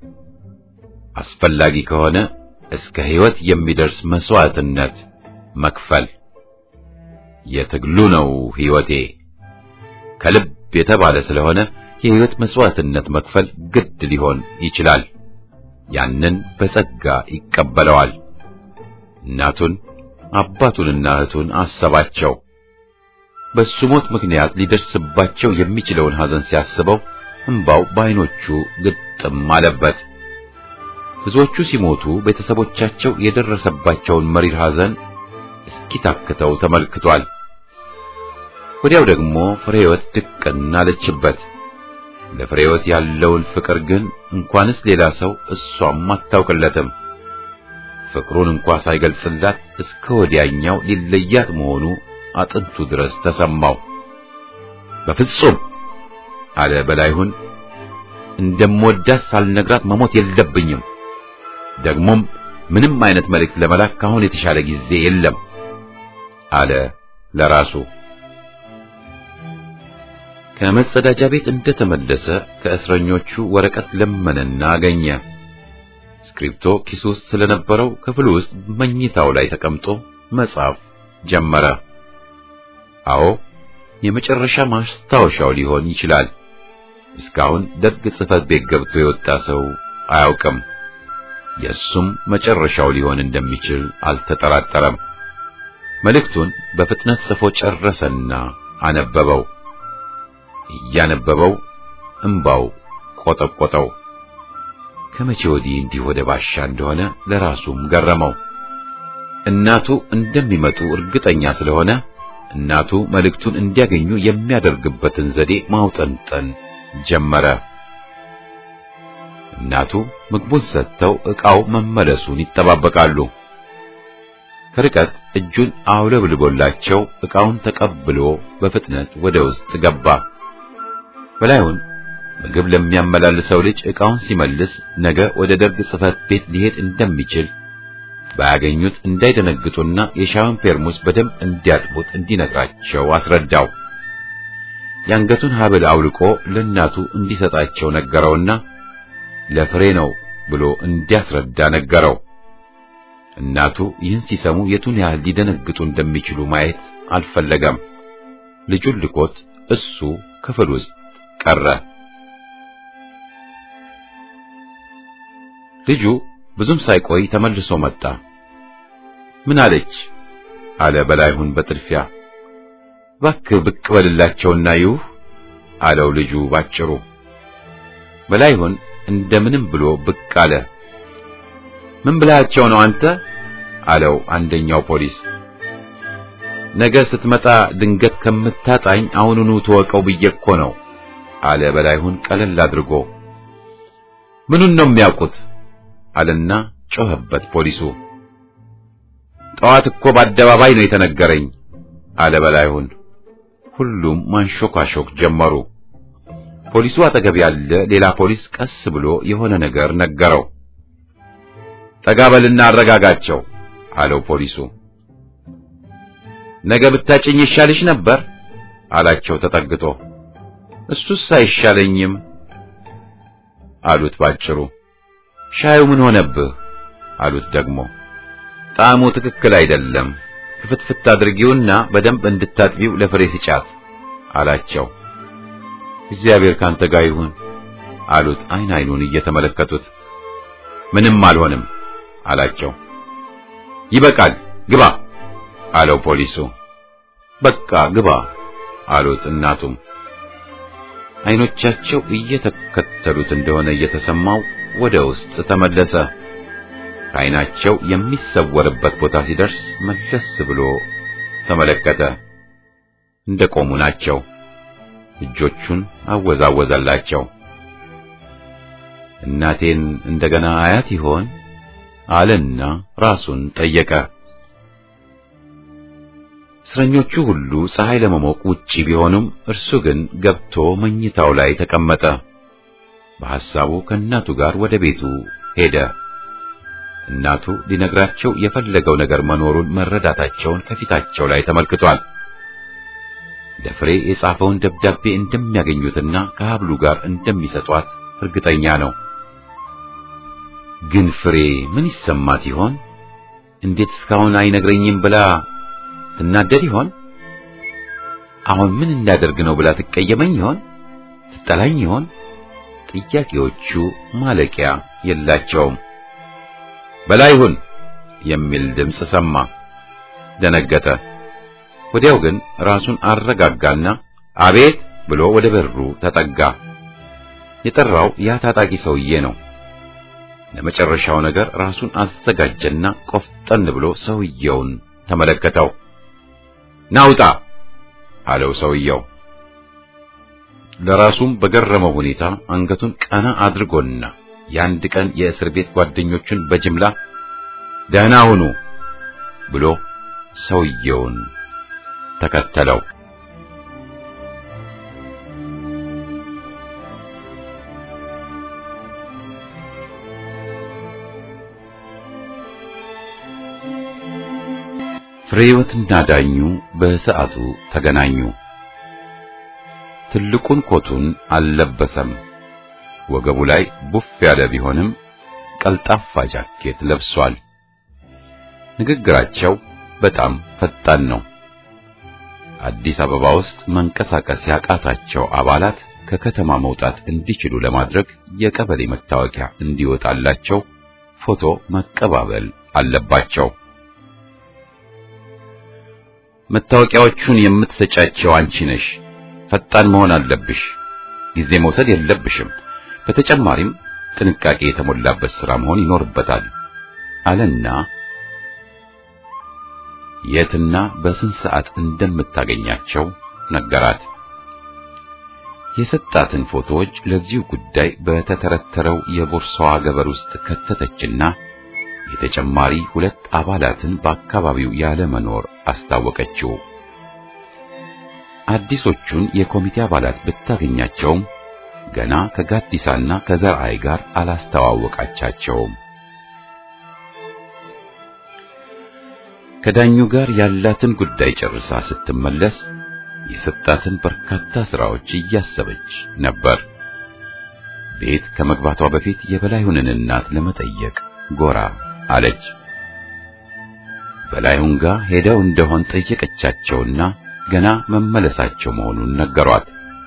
አስፈላጊ ከሆነ እስከ ሕይወት የሚደርስ መስዋዕትነት መክፈል። የትግሉ ነው ሕይወቴ ከልብ የተባለ ስለሆነ የሕይወት መስዋዕትነት መክፈል ግድ ሊሆን ይችላል። ያንን በጸጋ ይቀበለዋል። እናቱን አባቱንና እህቱን አሰባቸው። በሱ ሞት ምክንያት ሊደርስባቸው የሚችለውን ሐዘን ሲያስበው እንባው በዓይኖቹ ግጥም አለበት። ብዙዎቹ ሲሞቱ ቤተሰቦቻቸው የደረሰባቸውን መሪር ሐዘን እስኪታክተው ተመልክቷል። ወዲያው ደግሞ ፍሬህይወት ድቅን አለችበት። ለፍሬህይወት ያለውን ፍቅር ግን እንኳንስ ሌላ ሰው እሷም አታውቅለትም። ፍቅሩን እንኳ ሳይገልጽላት እስከ ወዲያኛው ሊለያት መሆኑ አጥንቱ ድረስ ተሰማው። በፍጹም አለ በላይሁን፣ እንደምወዳት ሳልነግራት መሞት የለብኝም። ደግሞም ምንም አይነት መልእክት ለመላክ ካሁን የተሻለ ጊዜ የለም አለ ለራሱ። ከመጸዳጃ ቤት እንደተመለሰ ከእስረኞቹ ወረቀት ለመነና አገኘ። ስክሪፕቶ ኪሱ ውስጥ ስለነበረው ክፍሉ ውስጥ መኝታው ላይ ተቀምጦ መጻፍ ጀመረ። አዎ የመጨረሻ ማስታወሻው ሊሆን ይችላል። እስካሁን ደርግ ጽሕፈት ቤት ገብቶ የወጣ ሰው አያውቅም። የእሱም መጨረሻው ሊሆን እንደሚችል አልተጠራጠረም። መልእክቱን በፍጥነት ጽፎ ጨረሰና አነበበው። እያነበበው እምባው ቆጠቆጠው። ከመቼ ወዲህ እንዲህ ወደ ባሻ እንደሆነ ለራሱም ገረመው። እናቱ እንደሚመጡ እርግጠኛ ስለሆነ እናቱ መልእክቱን እንዲያገኙ የሚያደርግበትን ዘዴ ማውጠንጠን ጀመረ። እናቱ ምግቡን ሰጥተው ዕቃው መመለሱን ይጠባበቃሉ። ከርቀት እጁን አውለብልቦላቸው ዕቃውን ተቀብሎ በፍጥነት ወደ ውስጥ ገባ። በላዩን ምግብ ለሚያመላልሰው ልጅ ዕቃውን ሲመልስ ነገ ወደ ደርግ ጽሕፈት ቤት ሊሄድ እንደሚችል ባያገኙት እንዳይደነግጡና የሻውን ፔርሙስ በደንብ እንዲያጥቡት እንዲነግራቸው አስረዳው። የአንገቱን ሐብል አውልቆ ለእናቱ እንዲሰጣቸው ነገረውና ለፍሬ ነው ብሎ እንዲያስረዳ ነገረው። እናቱ ይህን ሲሰሙ የቱን ያህል ሊደነግጡ እንደሚችሉ ማየት አልፈለገም። ልጁን ልኮት እሱ ክፍል ውስጥ ቀረ። ልጁ ብዙም ሳይቆይ ተመልሶ መጣ። ምን አለች? አለ በላይሁን በጥድፊያ። እባክህ ብቅ በልላቸውና ይሁህ አለው ልጁ ባጭሩ። በላይሁን እንደምንም ብሎ ብቅ አለ። ምን ብላቸው ነው አንተ? አለው አንደኛው ፖሊስ። ነገ ስትመጣ ድንገት ከምታጣኝ አሁኑኑ ተወቀው ብዬ እኮ ነው አለ በላይሁን ቀለል አድርጎ። ምኑን ነው የሚያውቁት አለና ጮኸበት ፖሊሱ። ጠዋት እኮ በአደባባይ ነው የተነገረኝ አለ በላይሁን። ሁሉም ማንሾካሾክ ጀመሩ። ፖሊሱ አጠገብ ያለ ሌላ ፖሊስ ቀስ ብሎ የሆነ ነገር ነገረው። ጠጋ በልና አረጋጋቸው አለው ፖሊሱ። ነገ ብታጭኝ ይሻልሽ ነበር አላቸው ተጠግቶ። እሱስ አይሻለኝም አሉት ባጭሩ። ሻዩ ምን ሆነብህ አሉት ደግሞ። ጣዕሙ ትክክል አይደለም፣ ክፍትፍት አድርጊውና በደንብ እንድታጥቢው ለፍሬ ስጫት አላቸው። እግዚአብሔር ካንተ ጋር ይሁን አሉት አይን አይኑን እየተመለከቱት። ምንም አልሆንም አላቸው። ይበቃል ግባ አለው ፖሊሱ። በቃ ግባ አሉት እናቱም። አይኖቻቸው እየተከተሉት እንደሆነ እየተሰማው ወደ ውስጥ ተመለሰ። ከአይናቸው የሚሰወርበት ቦታ ሲደርስ መለስ ብሎ ተመለከተ። እንደቆሙ ናቸው። እጆቹን አወዛወዘላቸው። እናቴን እንደገና አያት ይሆን አለና ራሱን ጠየቀ። እስረኞቹ ሁሉ ፀሐይ ለመሞቅ ውጪ ቢሆኑም እርሱ ግን ገብቶ መኝታው ላይ ተቀመጠ። በሐሳቡ ከእናቱ ጋር ወደ ቤቱ ሄደ። እናቱ ሊነግራቸው የፈለገው ነገር መኖሩን መረዳታቸውን ከፊታቸው ላይ ተመልክቷል። ለፍሬ የጻፈውን ደብዳቤ እንደሚያገኙትና ከሀብሉ ጋር እንደሚሰጧት እርግጠኛ ነው። ግን ፍሬ ምን ይሰማት ይሆን? እንዴት እስካሁን አይነግረኝም ብላ ትናደድ ይሆን? አሁን ምን እንዳደርግ ነው ብላ ትቀየመኝ ይሆን? ትጠላኝ ይሆን? ጥያቄዎቹ ማለቂያ የላቸውም። በላይሁን የሚል ድምፅ ሰማ። ደነገጠ። ወዲያው ግን ራሱን አረጋጋና አቤት ብሎ ወደ በሩ ተጠጋ። የጠራው ያ ታጣቂ ሰውዬ ነው። ለመጨረሻው ነገር ራሱን አዘጋጀና ቆፍጠን ብሎ ሰውየውን ተመለከተው። ናውጣ አለው ሰውየው። ለራሱም በገረመው ሁኔታ አንገቱን ቀና አድርጎና የአንድ ቀን የእስር ቤት ጓደኞቹን በጅምላ ደህና ሁኑ ብሎ ሰውየውን ተከተለው። ፍሬህይወትና ዳኙ በሰዓቱ ተገናኙ። ትልቁን ኮቱን አልለበሰም። ወገቡ ላይ ቡፍ ያለ ቢሆንም ቀልጣፋ ጃኬት ለብሷል። ንግግራቸው በጣም ፈጣን ነው። አዲስ አበባ ውስጥ መንቀሳቀስ ያቃታቸው አባላት ከከተማ መውጣት እንዲችሉ ለማድረግ የቀበሌ መታወቂያ እንዲወጣላቸው ፎቶ መቀባበል አለባቸው። መታወቂያዎቹን የምትሰጫቸው አንቺ ነሽ። ፈጣን መሆን አለብሽ። ጊዜ መውሰድ የለብሽም። በተጨማሪም ጥንቃቄ የተሞላበት ሥራ መሆን ይኖርበታል አለና የትና በስንት ሰዓት እንደምታገኛቸው ነገራት። የሰጣትን ፎቶዎች ለዚሁ ጉዳይ በተተረተረው የቦርሳዋ ገበር ውስጥ ከተተችና የተጨማሪ ሁለት አባላትን በአካባቢው ያለ መኖር አስታወቀችው። አዲሶቹን የኮሚቴ አባላት ብታገኛቸውም ገና ከጋዲሳና ከዘርአይ ጋር አላስተዋወቃቻቸውም። ከዳኙ ጋር ያላትን ጉዳይ ጨርሳ ስትመለስ የሰጣትን በርካታ ስራዎች እያሰበች ነበር። ቤት ከመግባቷ በፊት የበላዩንን እናት ለመጠየቅ ጎራ አለች። በላዩን ጋር ሄደው እንደሆን ጠየቀቻቸውና ገና መመለሳቸው መሆኑን ነገሯት።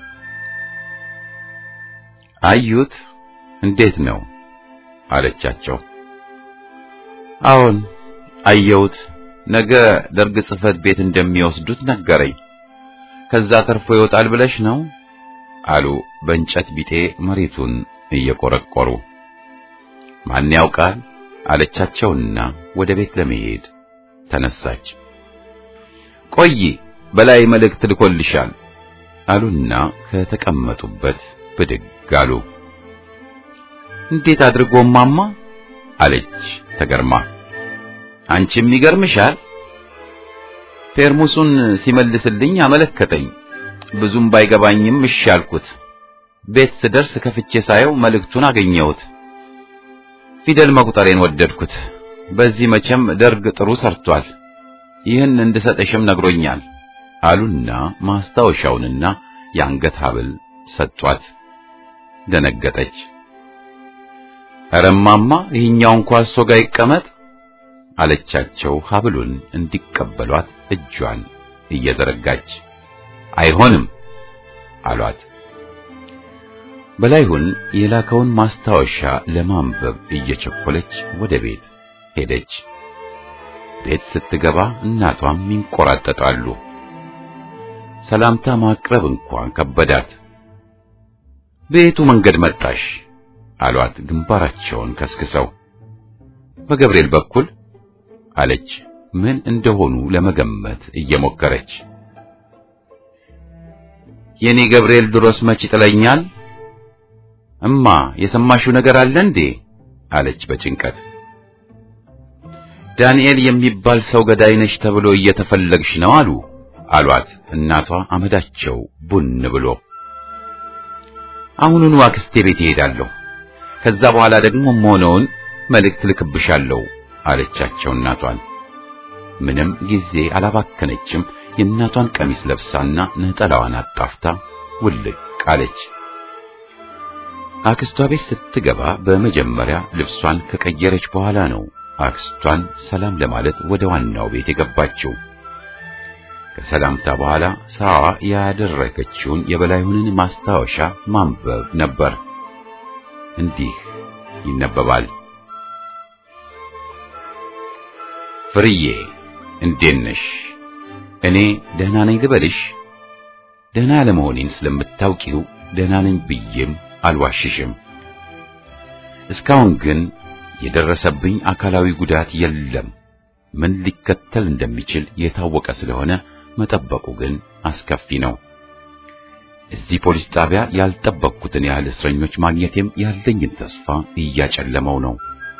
አዩት? እንዴት ነው አለቻቸው። አዎን አየሁት። ነገ ደርግ ጽሕፈት ቤት እንደሚወስዱት ነገረኝ። ከዛ ተርፎ ይወጣል ብለሽ ነው አሉ በእንጨት ቢጤ መሬቱን እየቆረቆሩ። ማን ያውቃል አለቻቸውና ወደ ቤት ለመሄድ ተነሳች። ቆይ በላይ መልእክት ልኮልሻል አሉና ከተቀመጡበት ብድግ አሉ። እንዴት አድርጎ ማማ አለች ተገርማ። አንቺም ይገርምሻል። ፔርሙሱን ሲመልስልኝ አመለከተኝ። ብዙም ባይገባኝም እሺ አልኩት። ቤት ስደርስ ከፍቼ ሳየው መልእክቱን አገኘሁት። ፊደል መቁጠሬን ወደድኩት። በዚህ መቼም ደርግ ጥሩ ሰርቷል። ይህን እንድሰጥሽም ነግሮኛል አሉና ማስታወሻውንና የአንገት ሐብል ሰጧት። ደነገጠች። ኧረ እማማ ይህኛው እንኳ እሶ ጋር ይቀመጥ አለቻቸው ሐብሉን እንዲቀበሏት እጇን እየዘረጋች። አይሆንም አሏት። በላይሁን የላከውን ማስታወሻ ለማንበብ እየቸኮለች ወደ ቤት ሄደች። ቤት ስትገባ እናቷም ይንቆራጠጣሉ። ሰላምታ ማቅረብ እንኳን ከበዳት። ቤቱ መንገድ መጣሽ አሏት ግንባራቸውን ከስክሰው። በገብርኤል በኩል አለች ምን እንደሆኑ ለመገመት እየሞከረች። የኔ ገብርኤል ድሮስ መች ይጥለኛል? እማ የሰማሽው ነገር አለ እንዴ? አለች በጭንቀት። ዳንኤል የሚባል ሰው ገዳይ ነሽ ተብሎ እየተፈለግሽ ነው አሉ አሏት እናቷ አመዳቸው ቡን ብሎ። አሁኑኑ አክስቴ ቤት እሄዳለሁ፣ ከዛ በኋላ ደግሞ መሆነውን መልእክት ልክብሻለሁ አለቻቸው እናቷን። ምንም ጊዜ አላባከነችም። የእናቷን ቀሚስ ለብሳና ነጠላዋን አጣፍታ ውልቅ አለች። አክስቷ ቤት ስትገባ በመጀመሪያ ልብሷን ከቀየረች በኋላ ነው አክስቷን ሰላም ለማለት ወደ ዋናው ቤት የገባችው። ከሰላምታ በኋላ ስራዋ ያደረገችውን የበላዩንን ማስታወሻ ማንበብ ነበር። እንዲህ ይነበባል። ፍርዬ እንዴት ነሽ? እኔ ደህና ነኝ ልበልሽ? ደህና ለመሆኔን ስለምታውቂው ደህና ነኝ ብዬም አልዋሽሽም። እስካሁን ግን የደረሰብኝ አካላዊ ጉዳት የለም። ምን ሊከተል እንደሚችል የታወቀ ስለሆነ መጠበቁ ግን አስከፊ ነው። እዚህ ፖሊስ ጣቢያ ያልጠበቅኩትን ያህል እስረኞች ማግኘቴም ያለኝን ተስፋ እያጨለመው ነው።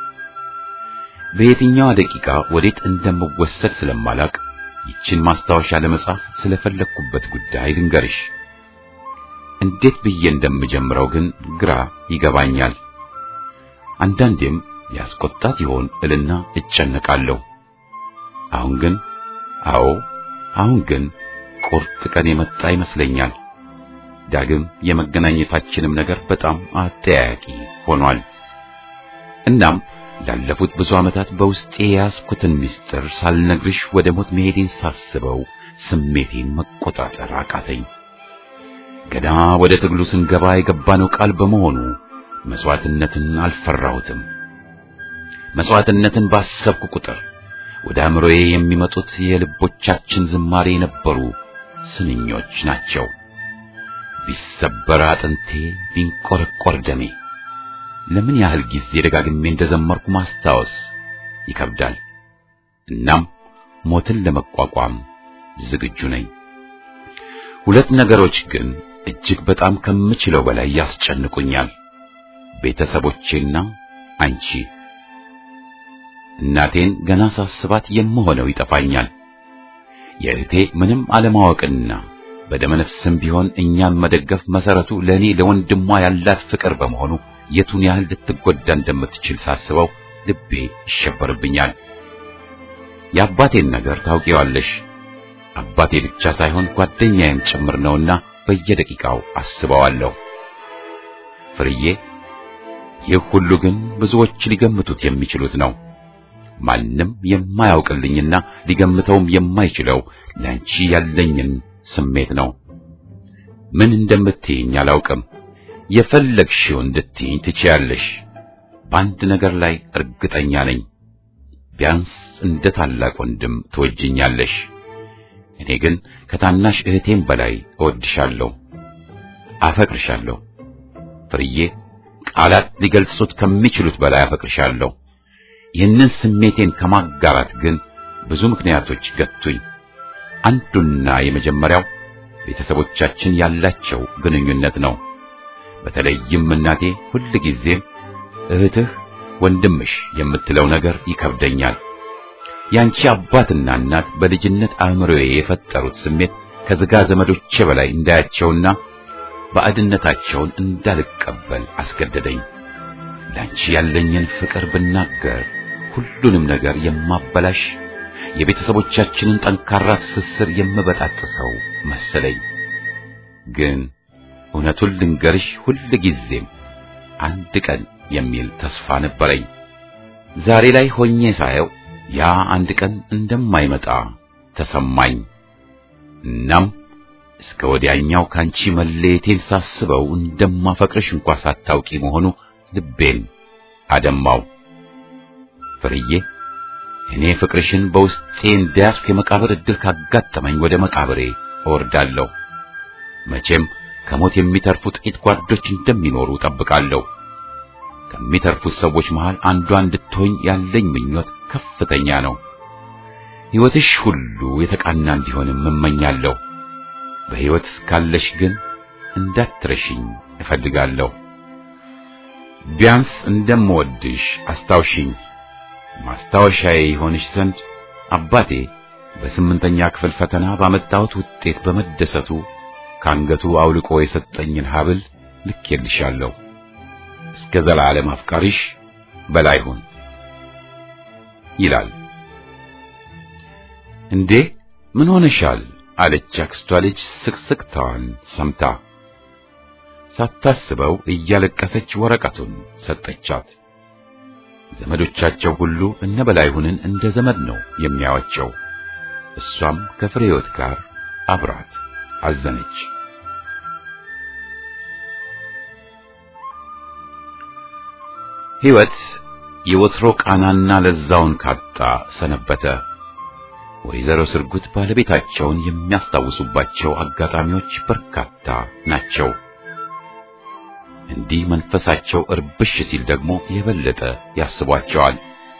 በየትኛዋ ደቂቃ ወዴት እንደምወሰድ ስለማላቅ ይችን ማስታወሻ ለመጻፍ ስለፈለግኩበት ጉዳይ ልንገርሽ። እንዴት ብዬ እንደምጀምረው ግን ግራ ይገባኛል። አንዳንዴም ያስቆጣት ይሆን እልና እጨነቃለሁ። አሁን ግን አዎ፣ አሁን ግን ቁርጥ ቀን የመጣ ይመስለኛል። ዳግም የመገናኘታችንም ነገር በጣም አጠያያቂ ሆኗል። እናም ላለፉት ብዙ ዓመታት በውስጤ የያዝኩትን ምስጢር ሳልነግርሽ ወደ ሞት መሄዴን ሳስበው ስሜቴን መቆጣጠር አቃተኝ። ገና ወደ ትግሉ ስንገባ የገባነው ቃል በመሆኑ መስዋዕትነትን አልፈራሁትም። መስዋዕትነትን ባሰብኩ ቁጥር ወደ አእምሮዬ የሚመጡት የልቦቻችን ዝማሬ የነበሩ ስንኞች ናቸው። ቢሰበር አጥንቴ፣ ቢንቆረቆር ደሜ ለምን ያህል ጊዜ ደጋግሜ እንደዘመርኩ ማስታወስ ይከብዳል። እናም ሞትን ለመቋቋም ዝግጁ ነኝ። ሁለት ነገሮች ግን እጅግ በጣም ከምችለው በላይ ያስጨንቁኛል። ቤተሰቦቼና አንቺ። እናቴን ገና ሳስባት የምሆነው ይጠፋኛል። የእህቴ ምንም አለማወቅና በደመነፍስም ቢሆን እኛን መደገፍ መሰረቱ ለእኔ ለወንድሟ ያላት ፍቅር በመሆኑ የቱን ያህል ልትጎዳ እንደምትችል ሳስበው ልቤ ይሸበርብኛል። የአባቴን ነገር ታውቂዋለሽ። አባቴ ብቻ ሳይሆን ጓደኛዬም ጭምር ነውና በየደቂቃው አስበዋለሁ። ፍርዬ፣ ይህ ሁሉ ግን ብዙዎች ሊገምቱት የሚችሉት ነው። ማንም የማያውቅልኝና ሊገምተውም የማይችለው ለአንቺ ያለኝን ስሜት ነው። ምን እንደምትይኝ አላውቅም። የፈለግሽው እንድትይኝ ትችያለሽ። በአንድ ነገር ላይ እርግጠኛ ነኝ። ቢያንስ እንደ ታላቅ ወንድም ትወጅኛለሽ። እኔ ግን ከታናሽ እህቴም በላይ እወድሻለሁ፣ አፈቅርሻለሁ። ፍርዬ፣ ቃላት ሊገልጹት ከሚችሉት በላይ አፈቅርሻለሁ። ይህንን ስሜቴን ከማጋራት ግን ብዙ ምክንያቶች ገቱኝ። አንዱና የመጀመሪያው ቤተሰቦቻችን ያላቸው ግንኙነት ነው። በተለይም እናቴ ሁል ጊዜም እህትህ፣ ወንድምሽ የምትለው ነገር ይከብደኛል። ያንቺ አባትና እናት በልጅነት አእምሮዬ የፈጠሩት ስሜት ከሥጋ ዘመዶቼ በላይ እንዳያቸውና ባዕድነታቸውን እንዳልቀበል አስገደደኝ። ላንቺ ያለኝን ፍቅር ብናገር ሁሉንም ነገር የማበላሽ የቤተሰቦቻችንን ጠንካራ ትስስር የምበጣጥሰው መሰለኝ። ግን እውነቱን ልንገርሽ ሁል ጊዜም አንድ ቀን የሚል ተስፋ ነበረኝ። ዛሬ ላይ ሆኜ ሳየው ያ አንድ ቀን እንደማይመጣ ተሰማኝ። እናም እስከ ወዲያኛው ካንቺ መለየቴን ሳስበው እንደማፈቅርሽ እንኳ ሳታውቂ መሆኑ ልቤን አደማው። ፍርዬ እኔ ፍቅርሽን በውስጤ እንዳያስኩ የመቃብር ዕድል ካጋጠመኝ ወደ መቃብሬ እወርዳለሁ። መቼም ከሞት የሚተርፉ ጥቂት ጓዶች እንደሚኖሩ ጠብቃለሁ። ከሚተርፉት ሰዎች መሃል አንዷ እንድትሆኝ ያለኝ ምኞት ከፍተኛ ነው። ሕይወትሽ ሁሉ የተቃና እንዲሆንም እመኛለሁ። በሕይወት እስካለሽ ግን እንዳትረሽኝ እፈልጋለሁ። ቢያንስ እንደምወድሽ አስታውሽኝ። ማስታወሻዬ ይሆንሽ ዘንድ አባቴ በስምንተኛ ክፍል ፈተና ባመጣሁት ውጤት በመደሰቱ ካንገቱ አውልቆ የሰጠኝን ሐብል ልኬልሻለሁ። እስከ ዘላለም አፍቃሪሽ በላይሁን ይላል። እንዴ ምን ሆነሻል? አለች አክስቷ ልጅ ስቅስቅታዋን ሰምታ። ሳታስበው እያለቀሰች ወረቀቱን ሰጠቻት። ዘመዶቻቸው ሁሉ እነ በላይሁንን እንደ ዘመድ ነው የሚያዋቸው። እሷም ከፍሬህይወት ጋር አብራት አዘነች። ሕይወት የወትሮ ቃናና ለዛውን ካጣ ሰነበተ። ወይዘሮ ስርጉት ባለቤታቸውን የሚያስታውሱባቸው አጋጣሚዎች በርካታ ናቸው። እንዲህ መንፈሳቸው እርብሽ ሲል ደግሞ የበለጠ ያስቧቸዋል።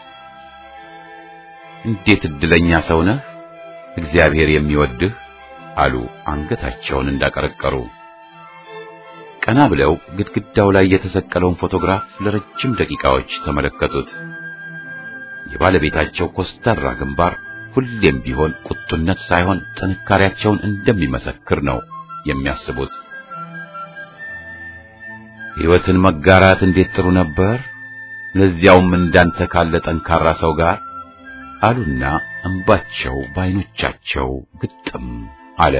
እንዴት እድለኛ ሰው ነህ፣ እግዚአብሔር የሚወድህ አሉ አንገታቸውን እንዳቀረቀሩ። ቀና ብለው ግድግዳው ላይ የተሰቀለውን ፎቶግራፍ ለረጅም ደቂቃዎች ተመለከቱት። የባለቤታቸው ኮስታራ ግንባር ሁሌም ቢሆን ቁጡነት ሳይሆን ጥንካሬያቸውን እንደሚመሰክር ነው የሚያስቡት። ሕይወትን መጋራት እንዴት ጥሩ ነበር፣ ለዚያውም እንዳንተ ካለ ጠንካራ ሰው ጋር አሉና እንባቸው በዓይኖቻቸው ግጥም አለ።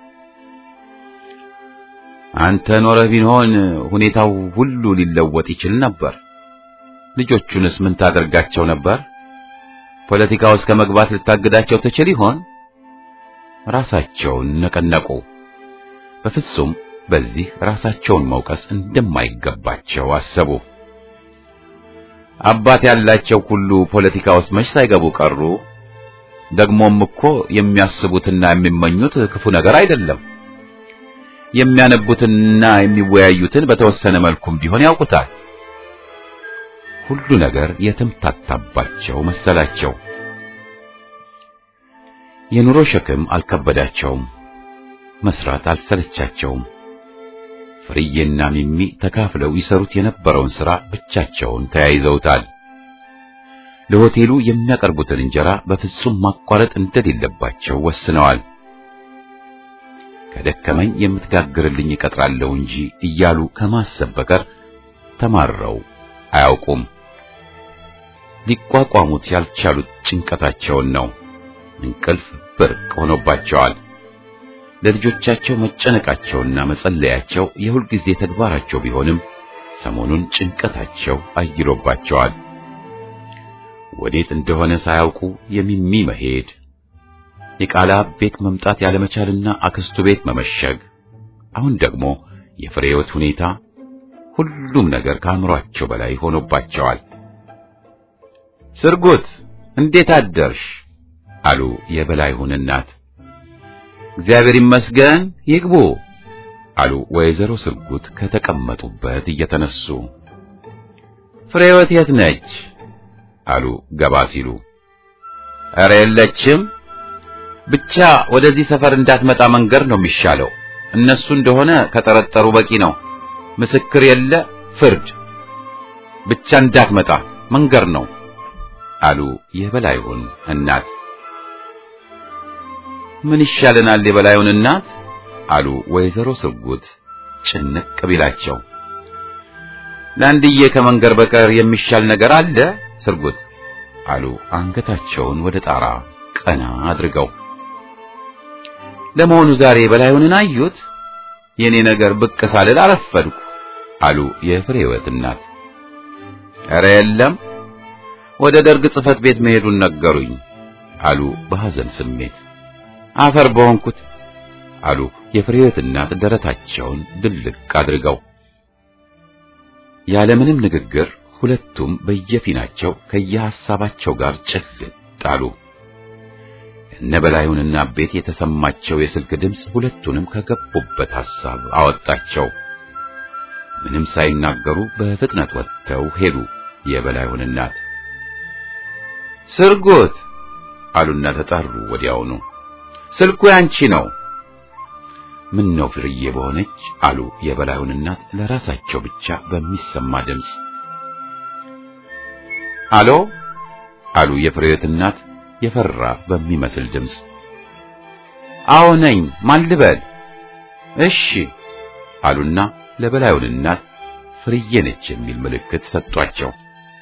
አንተ ኖረህ ቢሆን ሁኔታው ሁሉ ሊለወጥ ይችል ነበር። ልጆቹንስ ምን ታደርጋቸው ነበር? ፖለቲካ ውስጥ ከመግባት ልታግዳቸው ትችል ይሆን? ራሳቸውን ነቀነቁ። በፍጹም በዚህ ራሳቸውን መውቀስ እንደማይገባቸው አሰቡ። አባት ያላቸው ሁሉ ፖለቲካ ውስጥ መች ሳይገቡ ቀሩ? ደግሞም እኮ የሚያስቡትና የሚመኙት ክፉ ነገር አይደለም። የሚያነቡትንና የሚወያዩትን በተወሰነ መልኩም ቢሆን ያውቁታል። ሁሉ ነገር የተምታታባቸው መሰላቸው። የኑሮ ሸክም አልከበዳቸውም። መስራት አልሰለቻቸውም። ፍርዬና ሚሚ ተካፍለው ይሰሩት የነበረውን ሥራ ብቻቸውን ተያይዘውታል። ለሆቴሉ የሚያቀርቡትን እንጀራ በፍጹም ማቋረጥ እንደሌለባቸው ወስነዋል። ከደከመኝ የምትጋግርልኝ እቀጥራለሁ እንጂ እያሉ ከማሰብ በቀር ተማረው አያውቁም። ሊቋቋሙት ያልቻሉት ጭንቀታቸውን ነው። እንቅልፍ ብርቅ ሆኖባቸዋል። ለልጆቻቸው መጨነቃቸውና መጸለያቸው የሁልጊዜ ተግባራቸው ቢሆንም ሰሞኑን ጭንቀታቸው አይሎባቸዋል። ወዴት እንደሆነ ሳያውቁ የሚሚ መሄድ፣ የቃላብ ቤት መምጣት ያለመቻልና አክስቱ ቤት መመሸግ፣ አሁን ደግሞ የፍሬህይወት ሁኔታ፣ ሁሉም ነገር ከአእምሯቸው በላይ ሆኖባቸዋል። ስርጉት እንዴት አደርሽ? አሉ የበላይሁን እናት። እግዚአብሔር ይመስገን ይግቡ አሉ ወይዘሮ ስርጉት ከተቀመጡበት እየተነሱ። ፍሬህይወት የት ነች? አሉ ገባ ሲሉ። ኧረ የለችም። ብቻ ወደዚህ ሰፈር እንዳትመጣ መንገር ነው የሚሻለው። እነሱ እንደሆነ ከጠረጠሩ በቂ ነው። ምስክር የለ ፍርድ ብቻ እንዳትመጣ መንገር ነው አሉ የበላዩን እናት። ምን ይሻለናል የበላዩን እናት አሉ ወይዘሮ ስርጉት ጭንቅ ቢላቸው። ለአንድዬ ከመንገር በቀር የሚሻል ነገር አለ ስርጉት አሉ አንገታቸውን ወደ ጣራ ቀና አድርገው። ለመሆኑ ዛሬ በላዩንን አዩት? የኔ ነገር ብቅ ሳልል አረፈድኩ አሉ የፍሬ ሕይወት እናት። ኧረ የለም ወደ ደርግ ጽሕፈት ቤት መሄዱን ነገሩኝ አሉ በሐዘን ስሜት። አፈር በሆንኩት አሉ የፍሬ ሕይወት እናት ደረታቸውን ድልቅ አድርገው። ያለምንም ንግግር ሁለቱም በየፊናቸው ከየሐሳባቸው ጋር ጭልጥ አሉ። እነ በላዩንና ቤት የተሰማቸው የስልክ ድምፅ ሁለቱንም ከገቡበት ሐሳብ አወጣቸው። ምንም ሳይናገሩ በፍጥነት ወጥተው ሄዱ። የበላዩን እናት ስርጎት አሉና ተጣሩ። ወዲያውኑ ስልኩ ያንቺ ነው። ምን ነው ፍርዬ በሆነች አሉ የበላዩን እናት ለራሳቸው ብቻ በሚሰማ ድምፅ። አሎ አሉ የፍሬዎት እናት የፈራ በሚመስል ድምፅ። አዎ ነኝ፣ ማን ልበል? እሺ አሉና ለበላዩን እናት ፍርዬ ነች የሚል ምልክት ሰጧቸው።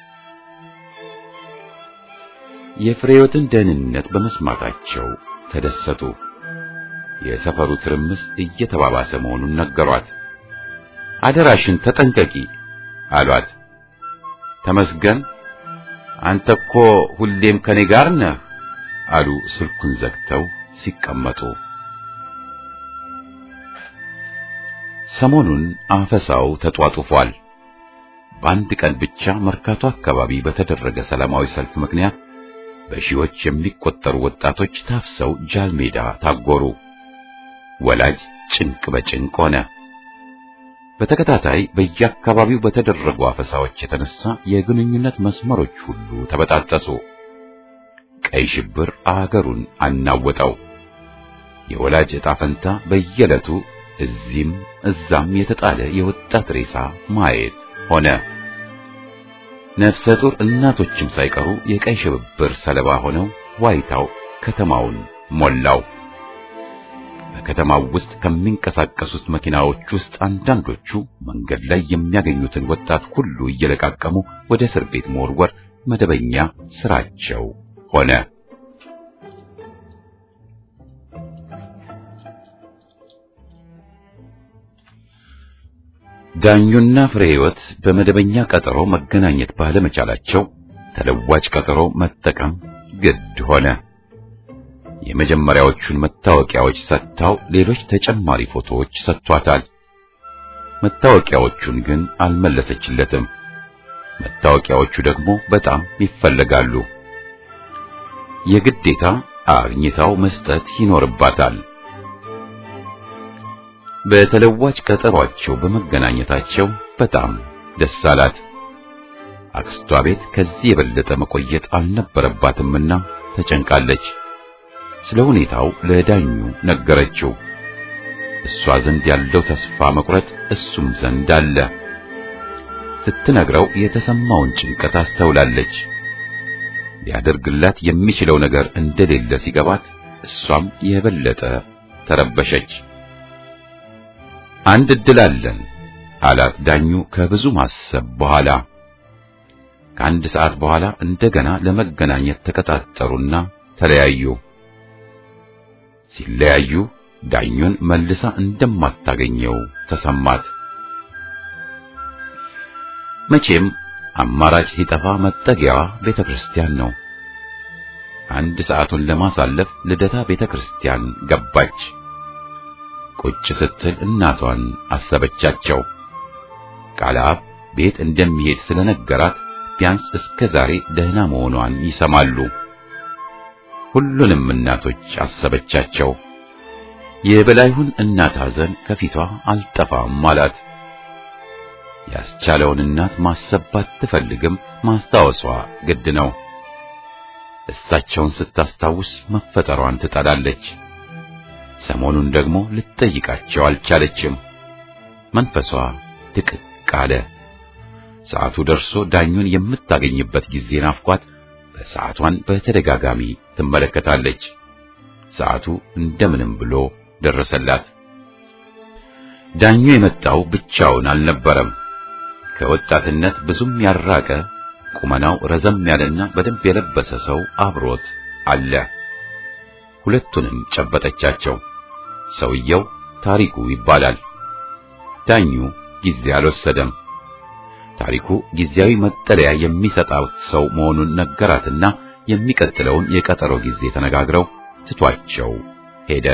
የፍሬዎትን ደህንነት በመስማታቸው ተደሰቱ። የሰፈሩ ትርምስ እየተባባሰ መሆኑን ነገሯት። አደራሽን ተጠንቀቂ አሏት። ተመስገን አንተ እኮ ሁሌም ከኔ ጋር ነህ አሉ ስልኩን ዘግተው ሲቀመጡ። ሰሞኑን አፈሳው ተጧጡፏል። በአንድ ቀን ብቻ መርካቶ አካባቢ በተደረገ ሰላማዊ ሰልፍ ምክንያት በሺዎች የሚቆጠሩ ወጣቶች ታፍሰው ጃልሜዳ ታጎሩ። ወላጅ ጭንቅ በጭንቅ ሆነ። በተከታታይ በየአካባቢው በተደረጉ አፈሳዎች የተነሳ የግንኙነት መስመሮች ሁሉ ተበጣጠሱ። ቀይ ሽብር አገሩን አናወጠው። የወላጅ ዕጣ ፈንታ በየዕለቱ እዚህም እዛም የተጣለ የወጣት ሬሳ ማየት ሆነ። ነፍሰ ጡር እናቶችም ሳይቀሩ የቀይ ሽብር ሰለባ ሆነው ዋይታው ከተማውን ሞላው። በከተማው ውስጥ ከሚንቀሳቀሱት መኪናዎች ውስጥ አንዳንዶቹ መንገድ ላይ የሚያገኙትን ወጣት ሁሉ እየለቃቀሙ ወደ እስር ቤት መወርወር መደበኛ ስራቸው ሆነ። ዳኙና ፍሬ ሕይወት በመደበኛ ቀጠሮ መገናኘት ባለመቻላቸው ተለዋጭ ቀጠሮ መጠቀም ግድ ሆነ። የመጀመሪያዎቹን መታወቂያዎች ሰጥታው ሌሎች ተጨማሪ ፎቶዎች ሰጥቷታል። መታወቂያዎቹን ግን አልመለሰችለትም። መታወቂያዎቹ ደግሞ በጣም ይፈለጋሉ። የግዴታ አግኝታው መስጠት ይኖርባታል። በተለዋጭ ቀጠሯቸው በመገናኘታቸው በጣም ደስ አላት። አክስቷ ቤት ከዚህ የበለጠ መቆየት አልነበረባትምና ተጨንቃለች። ስለ ሁኔታው ለዳኙ ነገረችው። እሷ ዘንድ ያለው ተስፋ መቁረጥ እሱም ዘንድ አለ። ስትነግረው የተሰማውን ጭንቀት አስተውላለች። ሊያደርግላት የሚችለው ነገር እንደሌለ ሲገባት እሷም የበለጠ ተረበሸች። አንድ እድል አለን አላት ዳኙ ከብዙ ማሰብ በኋላ። ከአንድ ሰዓት በኋላ እንደገና ለመገናኘት ተቀጣጠሩና ተለያዩ። ሲለያዩ ዳኙን መልሳ እንደማታገኘው ተሰማት። መቼም አማራጭ ሲጠፋ መጠጊያዋ ቤተ ክርስቲያን ነው። አንድ ሰዓቱን ለማሳለፍ ልደታ ቤተ ክርስቲያን ገባች። ቁጭ ስትል እናቷን አሰበቻቸው። ቃልአብ ቤት እንደሚሄድ ስለነገራት ቢያንስ እስከ ዛሬ ደህና መሆኗን ይሰማሉ። ሁሉንም እናቶች አሰበቻቸው። የበላይሁን እናት ሐዘን ከፊቷ አልጠፋም አላት። ያስቻለውን እናት ማሰብ ባትፈልግም ማስታወሷ ግድ ነው። እሳቸውን ስታስታውስ መፈጠሯን ትጠላለች። ሰሞኑን ደግሞ ልትጠይቃቸው አልቻለችም። መንፈሷ ድቅቅ አለ። ሰዓቱ ደርሶ ዳኙን የምታገኝበት ጊዜ ናፍቋት በሰዓቷን በተደጋጋሚ ትመለከታለች። ሰዓቱ እንደምንም ብሎ ደረሰላት። ዳኙ የመጣው ብቻውን አልነበረም። ከወጣትነት ብዙም ያራቀ ቁመናው ረዘም ያለና በደንብ የለበሰ ሰው አብሮት አለ። ሁለቱንም ጨበጠቻቸው። ሰውየው ታሪኩ ይባላል። ዳኙ ጊዜ አልወሰደም። ታሪኩ ጊዜያዊ መጠለያ የሚሰጣው ሰው መሆኑን ነገራትና የሚቀጥለውን የቀጠሮ ጊዜ ተነጋግረው ትቷቸው ሄደ።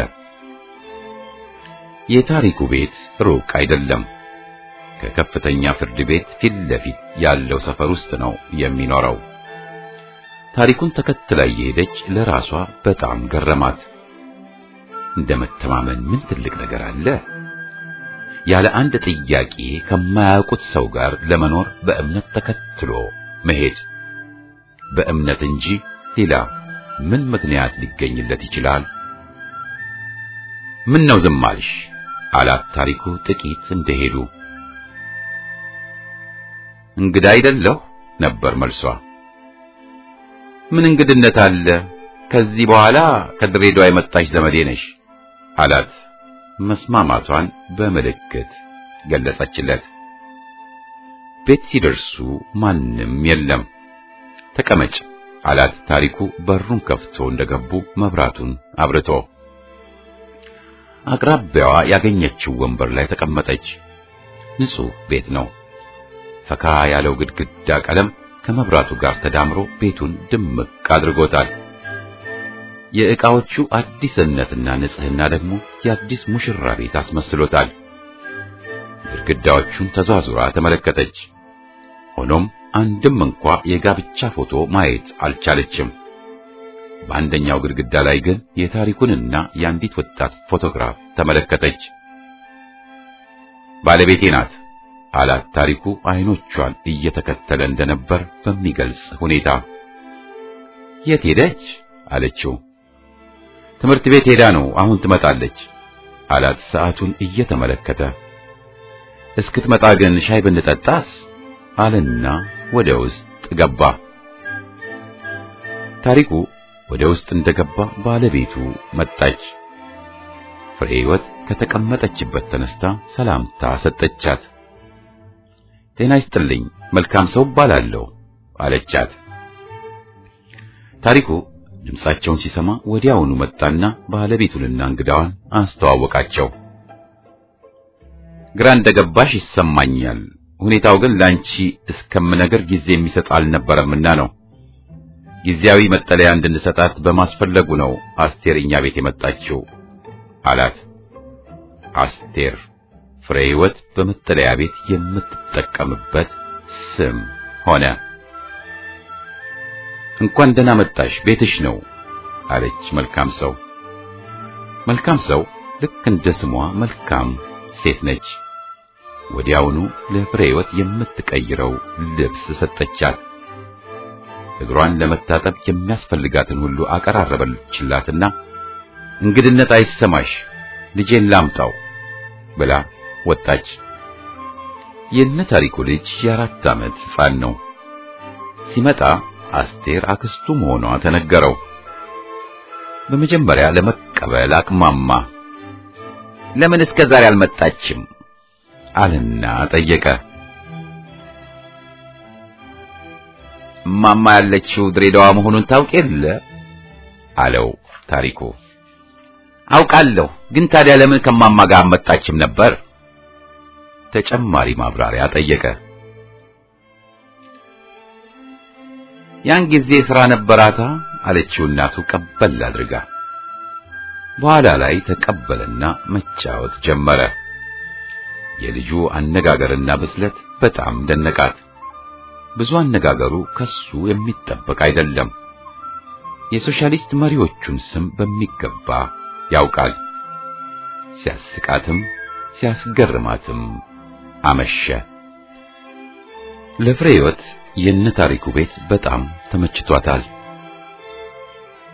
የታሪኩ ቤት ሩቅ አይደለም። ከከፍተኛ ፍርድ ቤት ፊት ለፊት ያለው ሰፈር ውስጥ ነው የሚኖረው። ታሪኩን ተከትላ እየሄደች ለራሷ በጣም ገረማት። እንደ መተማመን ምን ትልቅ ነገር አለ? ያለ አንድ ጥያቄ ከማያውቁት ሰው ጋር ለመኖር በእምነት ተከትሎ መሄድ። በእምነት እንጂ ሌላ ምን ምክንያት ሊገኝለት ይችላል? ምን ነው ዝም አልሽ? አላት ታሪኩ ጥቂት እንደሄዱ። እንግዳ አይደለሁ ነበር መልሷ። ምን እንግድነት አለ? ከዚህ በኋላ ከድሬዳዋ የመጣች ዘመዴ ነሽ አላት። መስማማቷን በምልክት ገለጸችለት። ቤት ሲደርሱ ማንም የለም። ተቀመጭ አላት ታሪኩ በሩን ከፍቶ እንደገቡ መብራቱን አብርቶ። አቅራቢያዋ ያገኘችው ወንበር ላይ ተቀመጠች። ንጹህ ቤት ነው። ፈካ ያለው ግድግዳ ቀለም ከመብራቱ ጋር ተዳምሮ ቤቱን ድምቅ አድርጎታል። የዕቃዎቹ አዲስነትና ንጽህና ደግሞ የአዲስ ሙሽራ ቤት አስመስሎታል። ግድግዳዎቹን ተዟዙራ ተመለከተች። ሆኖም አንድም እንኳ የጋብቻ ፎቶ ማየት አልቻለችም። በአንደኛው ግድግዳ ላይ ግን የታሪኩንና የአንዲት ወጣት ፎቶግራፍ ተመለከተች። ባለቤቴ ናት አላት ታሪኩ አይኖቿን እየተከተለ እንደነበር በሚገልጽ ሁኔታ። የት ሄደች አለችው። ትምህርት ቤት ሄዳ ነው፣ አሁን ትመጣለች አላት ሰዓቱን እየተመለከተ። እስክትመጣ ግን ሻይ ብንጠጣስ አለና ወደ ውስጥ ገባ። ታሪኩ ወደ ውስጥ እንደገባ ባለቤቱ መጣች። ፍሬ ሕይወት ከተቀመጠችበት ተነስታ ሰላምታ ሰጠቻት። ጤና ይስጥልኝ፣ መልካም ሰው እባላለሁ አለቻት። ታሪኩ ድምፃቸውን ሲሰማ ወዲያውኑ መጣና ባለቤቱንና እንግዳዋን አስተዋወቃቸው። ግራ እንደገባሽ ይሰማኛል። ሁኔታው ግን ላንቺ እስከምነገር ጊዜ የሚሰጥ አልነበረምና ነው። ጊዜያዊ መጠለያ እንድንሰጣት በማስፈለጉ ነው አስቴር እኛ ቤት የመጣችው አላት። አስቴር ፍሬ ሕይወት በመጠለያ ቤት የምትጠቀምበት ስም ሆነ። እንኳን ደህና መጣሽ፣ ቤትሽ ነው አለች መልካም ሰው። መልካም ሰው ልክ እንደ ስሟ መልካም ሴት ነች። ወዲያውኑ ለፍሬ ሕይወት የምትቀይረው ልብስ ሰጠቻት። እግሯን ለመታጠብ የሚያስፈልጋትን ሁሉ አቀራረበችላትና እንግድነት አይሰማሽ ልጄን ላምጣው ብላ ወጣች። የነ ታሪኩ ልጅ የአራት ዓመት ሕፃን ነው። ሲመጣ አስቴር አክስቱ መሆኗ ተነገረው። በመጀመሪያ ለመቀበል አቅማማ። ለምን እስከ ዛሬ አልመጣችም አለና ጠየቀ። እማማ ያለችው ድሬዳዋ መሆኑን ታውቅ የለ አለው ታሪኩ። አውቃለሁ፣ ግን ታዲያ ለምን ከማማ ጋር አልመጣችም ነበር? ተጨማሪ ማብራሪያ ጠየቀ። ያን ጊዜ ሥራ ነበራታ አለችው እናቱ ቀበል አድርጋ። በኋላ ላይ ተቀበለና መጫወት ጀመረ። የልጁ አነጋገርና ብስለት በጣም ደነቃት። ብዙ አነጋገሩ ከሱ የሚጠበቅ አይደለም። የሶሻሊስት መሪዎቹን ስም በሚገባ ያውቃል። ሲያስቃትም ሲያስገርማትም አመሸ። ለፍሬ ሕይወት የነ ታሪኩ ቤት በጣም ተመችቷታል።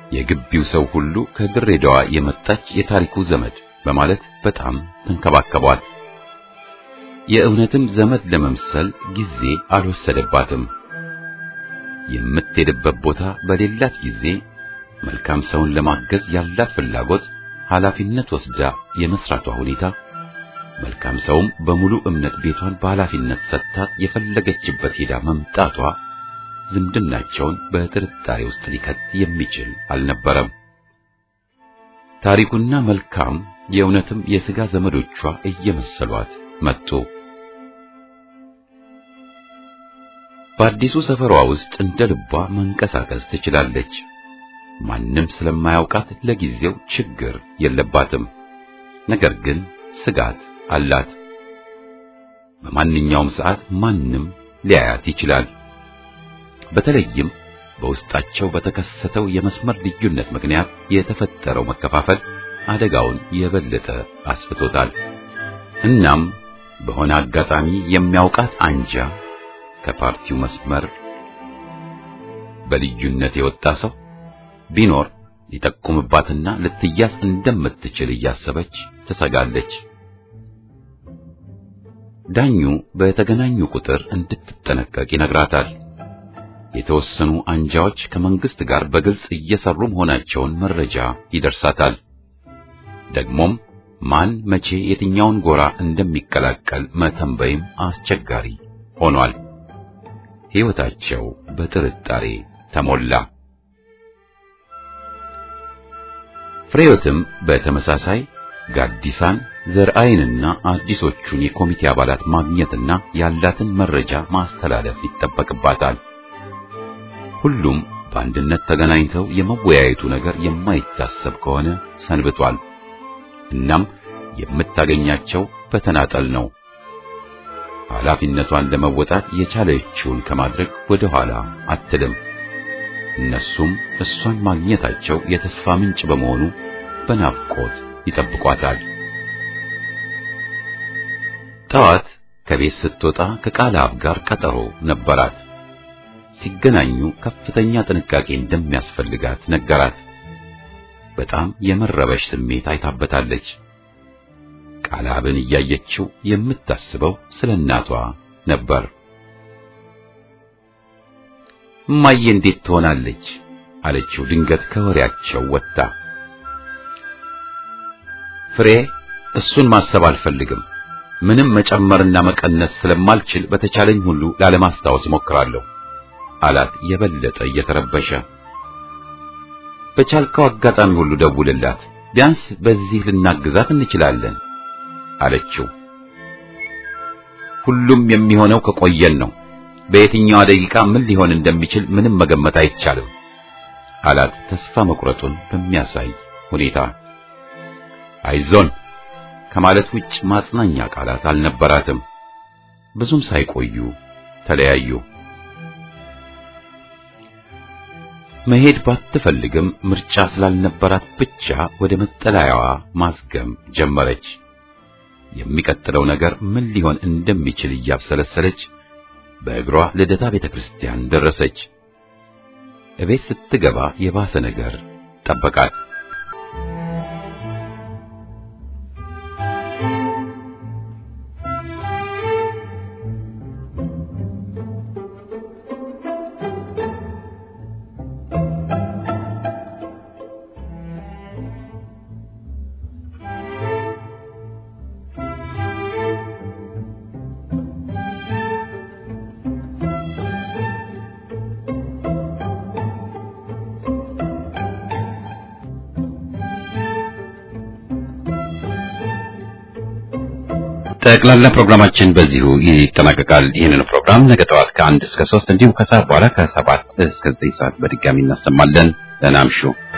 የግቢው ሰው ሁሉ ከድሬዳዋ የመጣች የታሪኩ ዘመድ በማለት በጣም ተንከባከቧት። የእውነትም ዘመድ ለመምሰል ጊዜ አልወሰደባትም። የምትሄድበት ቦታ በሌላት ጊዜ መልካም ሰውን ለማገዝ ያላት ፍላጎት፣ ኃላፊነት ወስዳ የመስራቷ ሁኔታ መልካም ሰውም በሙሉ እምነት ቤቷን በኃላፊነት ሰጥታት የፈለገችበት ሄዳ መምጣቷ ዝምድናቸውን በጥርጣሬ ውስጥ ሊከት የሚችል አልነበረም። ታሪኩና መልካም የእውነትም የሥጋ ዘመዶቿ እየመሰሏት መጡ። በአዲሱ ሰፈሯ ውስጥ እንደ ልቧ መንቀሳቀስ ትችላለች። ማንም ስለማያውቃት ለጊዜው ችግር የለባትም። ነገር ግን ስጋት አላት። በማንኛውም ሰዓት ማንም ሊያያት ይችላል። በተለይም በውስጣቸው በተከሰተው የመስመር ልዩነት ምክንያት የተፈጠረው መከፋፈል አደጋውን የበለጠ አስፍቶታል። እናም በሆነ አጋጣሚ የሚያውቃት አንጃ ከፓርቲው መስመር በልዩነት የወጣ ሰው ቢኖር ሊጠቁምባትና ልትያዝ እንደምትችል እያሰበች ትሰጋለች። ዳኙ በተገናኙ ቁጥር እንድትጠነቀቅ ይነግራታል። የተወሰኑ አንጃዎች ከመንግስት ጋር በግልጽ እየሰሩ መሆናቸውን መረጃ ይደርሳታል። ደግሞም ማን መቼ የትኛውን ጎራ እንደሚቀላቀል መተንበይም አስቸጋሪ ሆኗል። ሕይወታቸው በጥርጣሬ ተሞላ። ፍሬዮትም በተመሳሳይ ጋዲሳን ዘርአይንና አዲሶቹን የኮሚቴ አባላት ማግኘትና ያላትን መረጃ ማስተላለፍ ይጠበቅባታል። ሁሉም በአንድነት ተገናኝተው የመወያየቱ ነገር የማይታሰብ ከሆነ ሰንብቷል። እናም የምታገኛቸው በተናጠል ነው። ኃላፊነቷን ለመወጣት የቻለችውን ከማድረግ ወደ ኋላ አትልም። እነሱም እሷን ማግኘታቸው የተስፋ ምንጭ በመሆኑ በናፍቆት ይጠብቋታል። ጠዋት ከቤት ስትወጣ ከቃላብ ጋር ቀጠሮ ነበራት። ሲገናኙ ከፍተኛ ጥንቃቄ እንደሚያስፈልጋት ነገራት። በጣም የመረበሽ ስሜት አይታበታለች። ቃላብን እያየችው የምታስበው ስለ እናቷ ነበር። እማዬ እንዴት ትሆናለች? አለችው ድንገት ከወሬያቸው ወጣ። ፍሬ እሱን ማሰብ አልፈልግም። ምንም መጨመርና መቀነስ ስለማልችል በተቻለኝ ሁሉ ላለማስታወስ እሞክራለሁ አላት የበለጠ እየተረበሸ። በቻልከው አጋጣሚ ሁሉ ደውልላት፣ ቢያንስ በዚህ ልናግዛት እንችላለን አለችው። ሁሉም የሚሆነው ከቆየን ነው። በየትኛዋ ደቂቃ ምን ሊሆን እንደሚችል ምንም መገመት አይቻልም አላት ተስፋ መቁረጡን በሚያሳይ ሁኔታ። አይዞን ከማለት ውጭ ማጽናኛ ቃላት አልነበራትም። ብዙም ሳይቆዩ ተለያዩ። መሄድ ባትፈልግም ምርጫ ስላልነበራት ብቻ ወደ መጠለያዋ ማዝገም ጀመረች። የሚቀጥለው ነገር ምን ሊሆን እንደሚችል እያብሰለሰለች በእግሯ ልደታ ቤተክርስቲያን ደረሰች። እቤት ስትገባ የባሰ ነገር ጠበቃት። ጠቅላላ ፕሮግራማችን በዚሁ ይጠናቀቃል። ይህንን ፕሮግራም ነገ ጠዋት ከአንድ እስከ ሶስት እንዲሁም ከሰዓት በኋላ ከሰባት እስከ ዘጠኝ ሰዓት በድጋሚ እናሰማለን። ደህና እምሹ።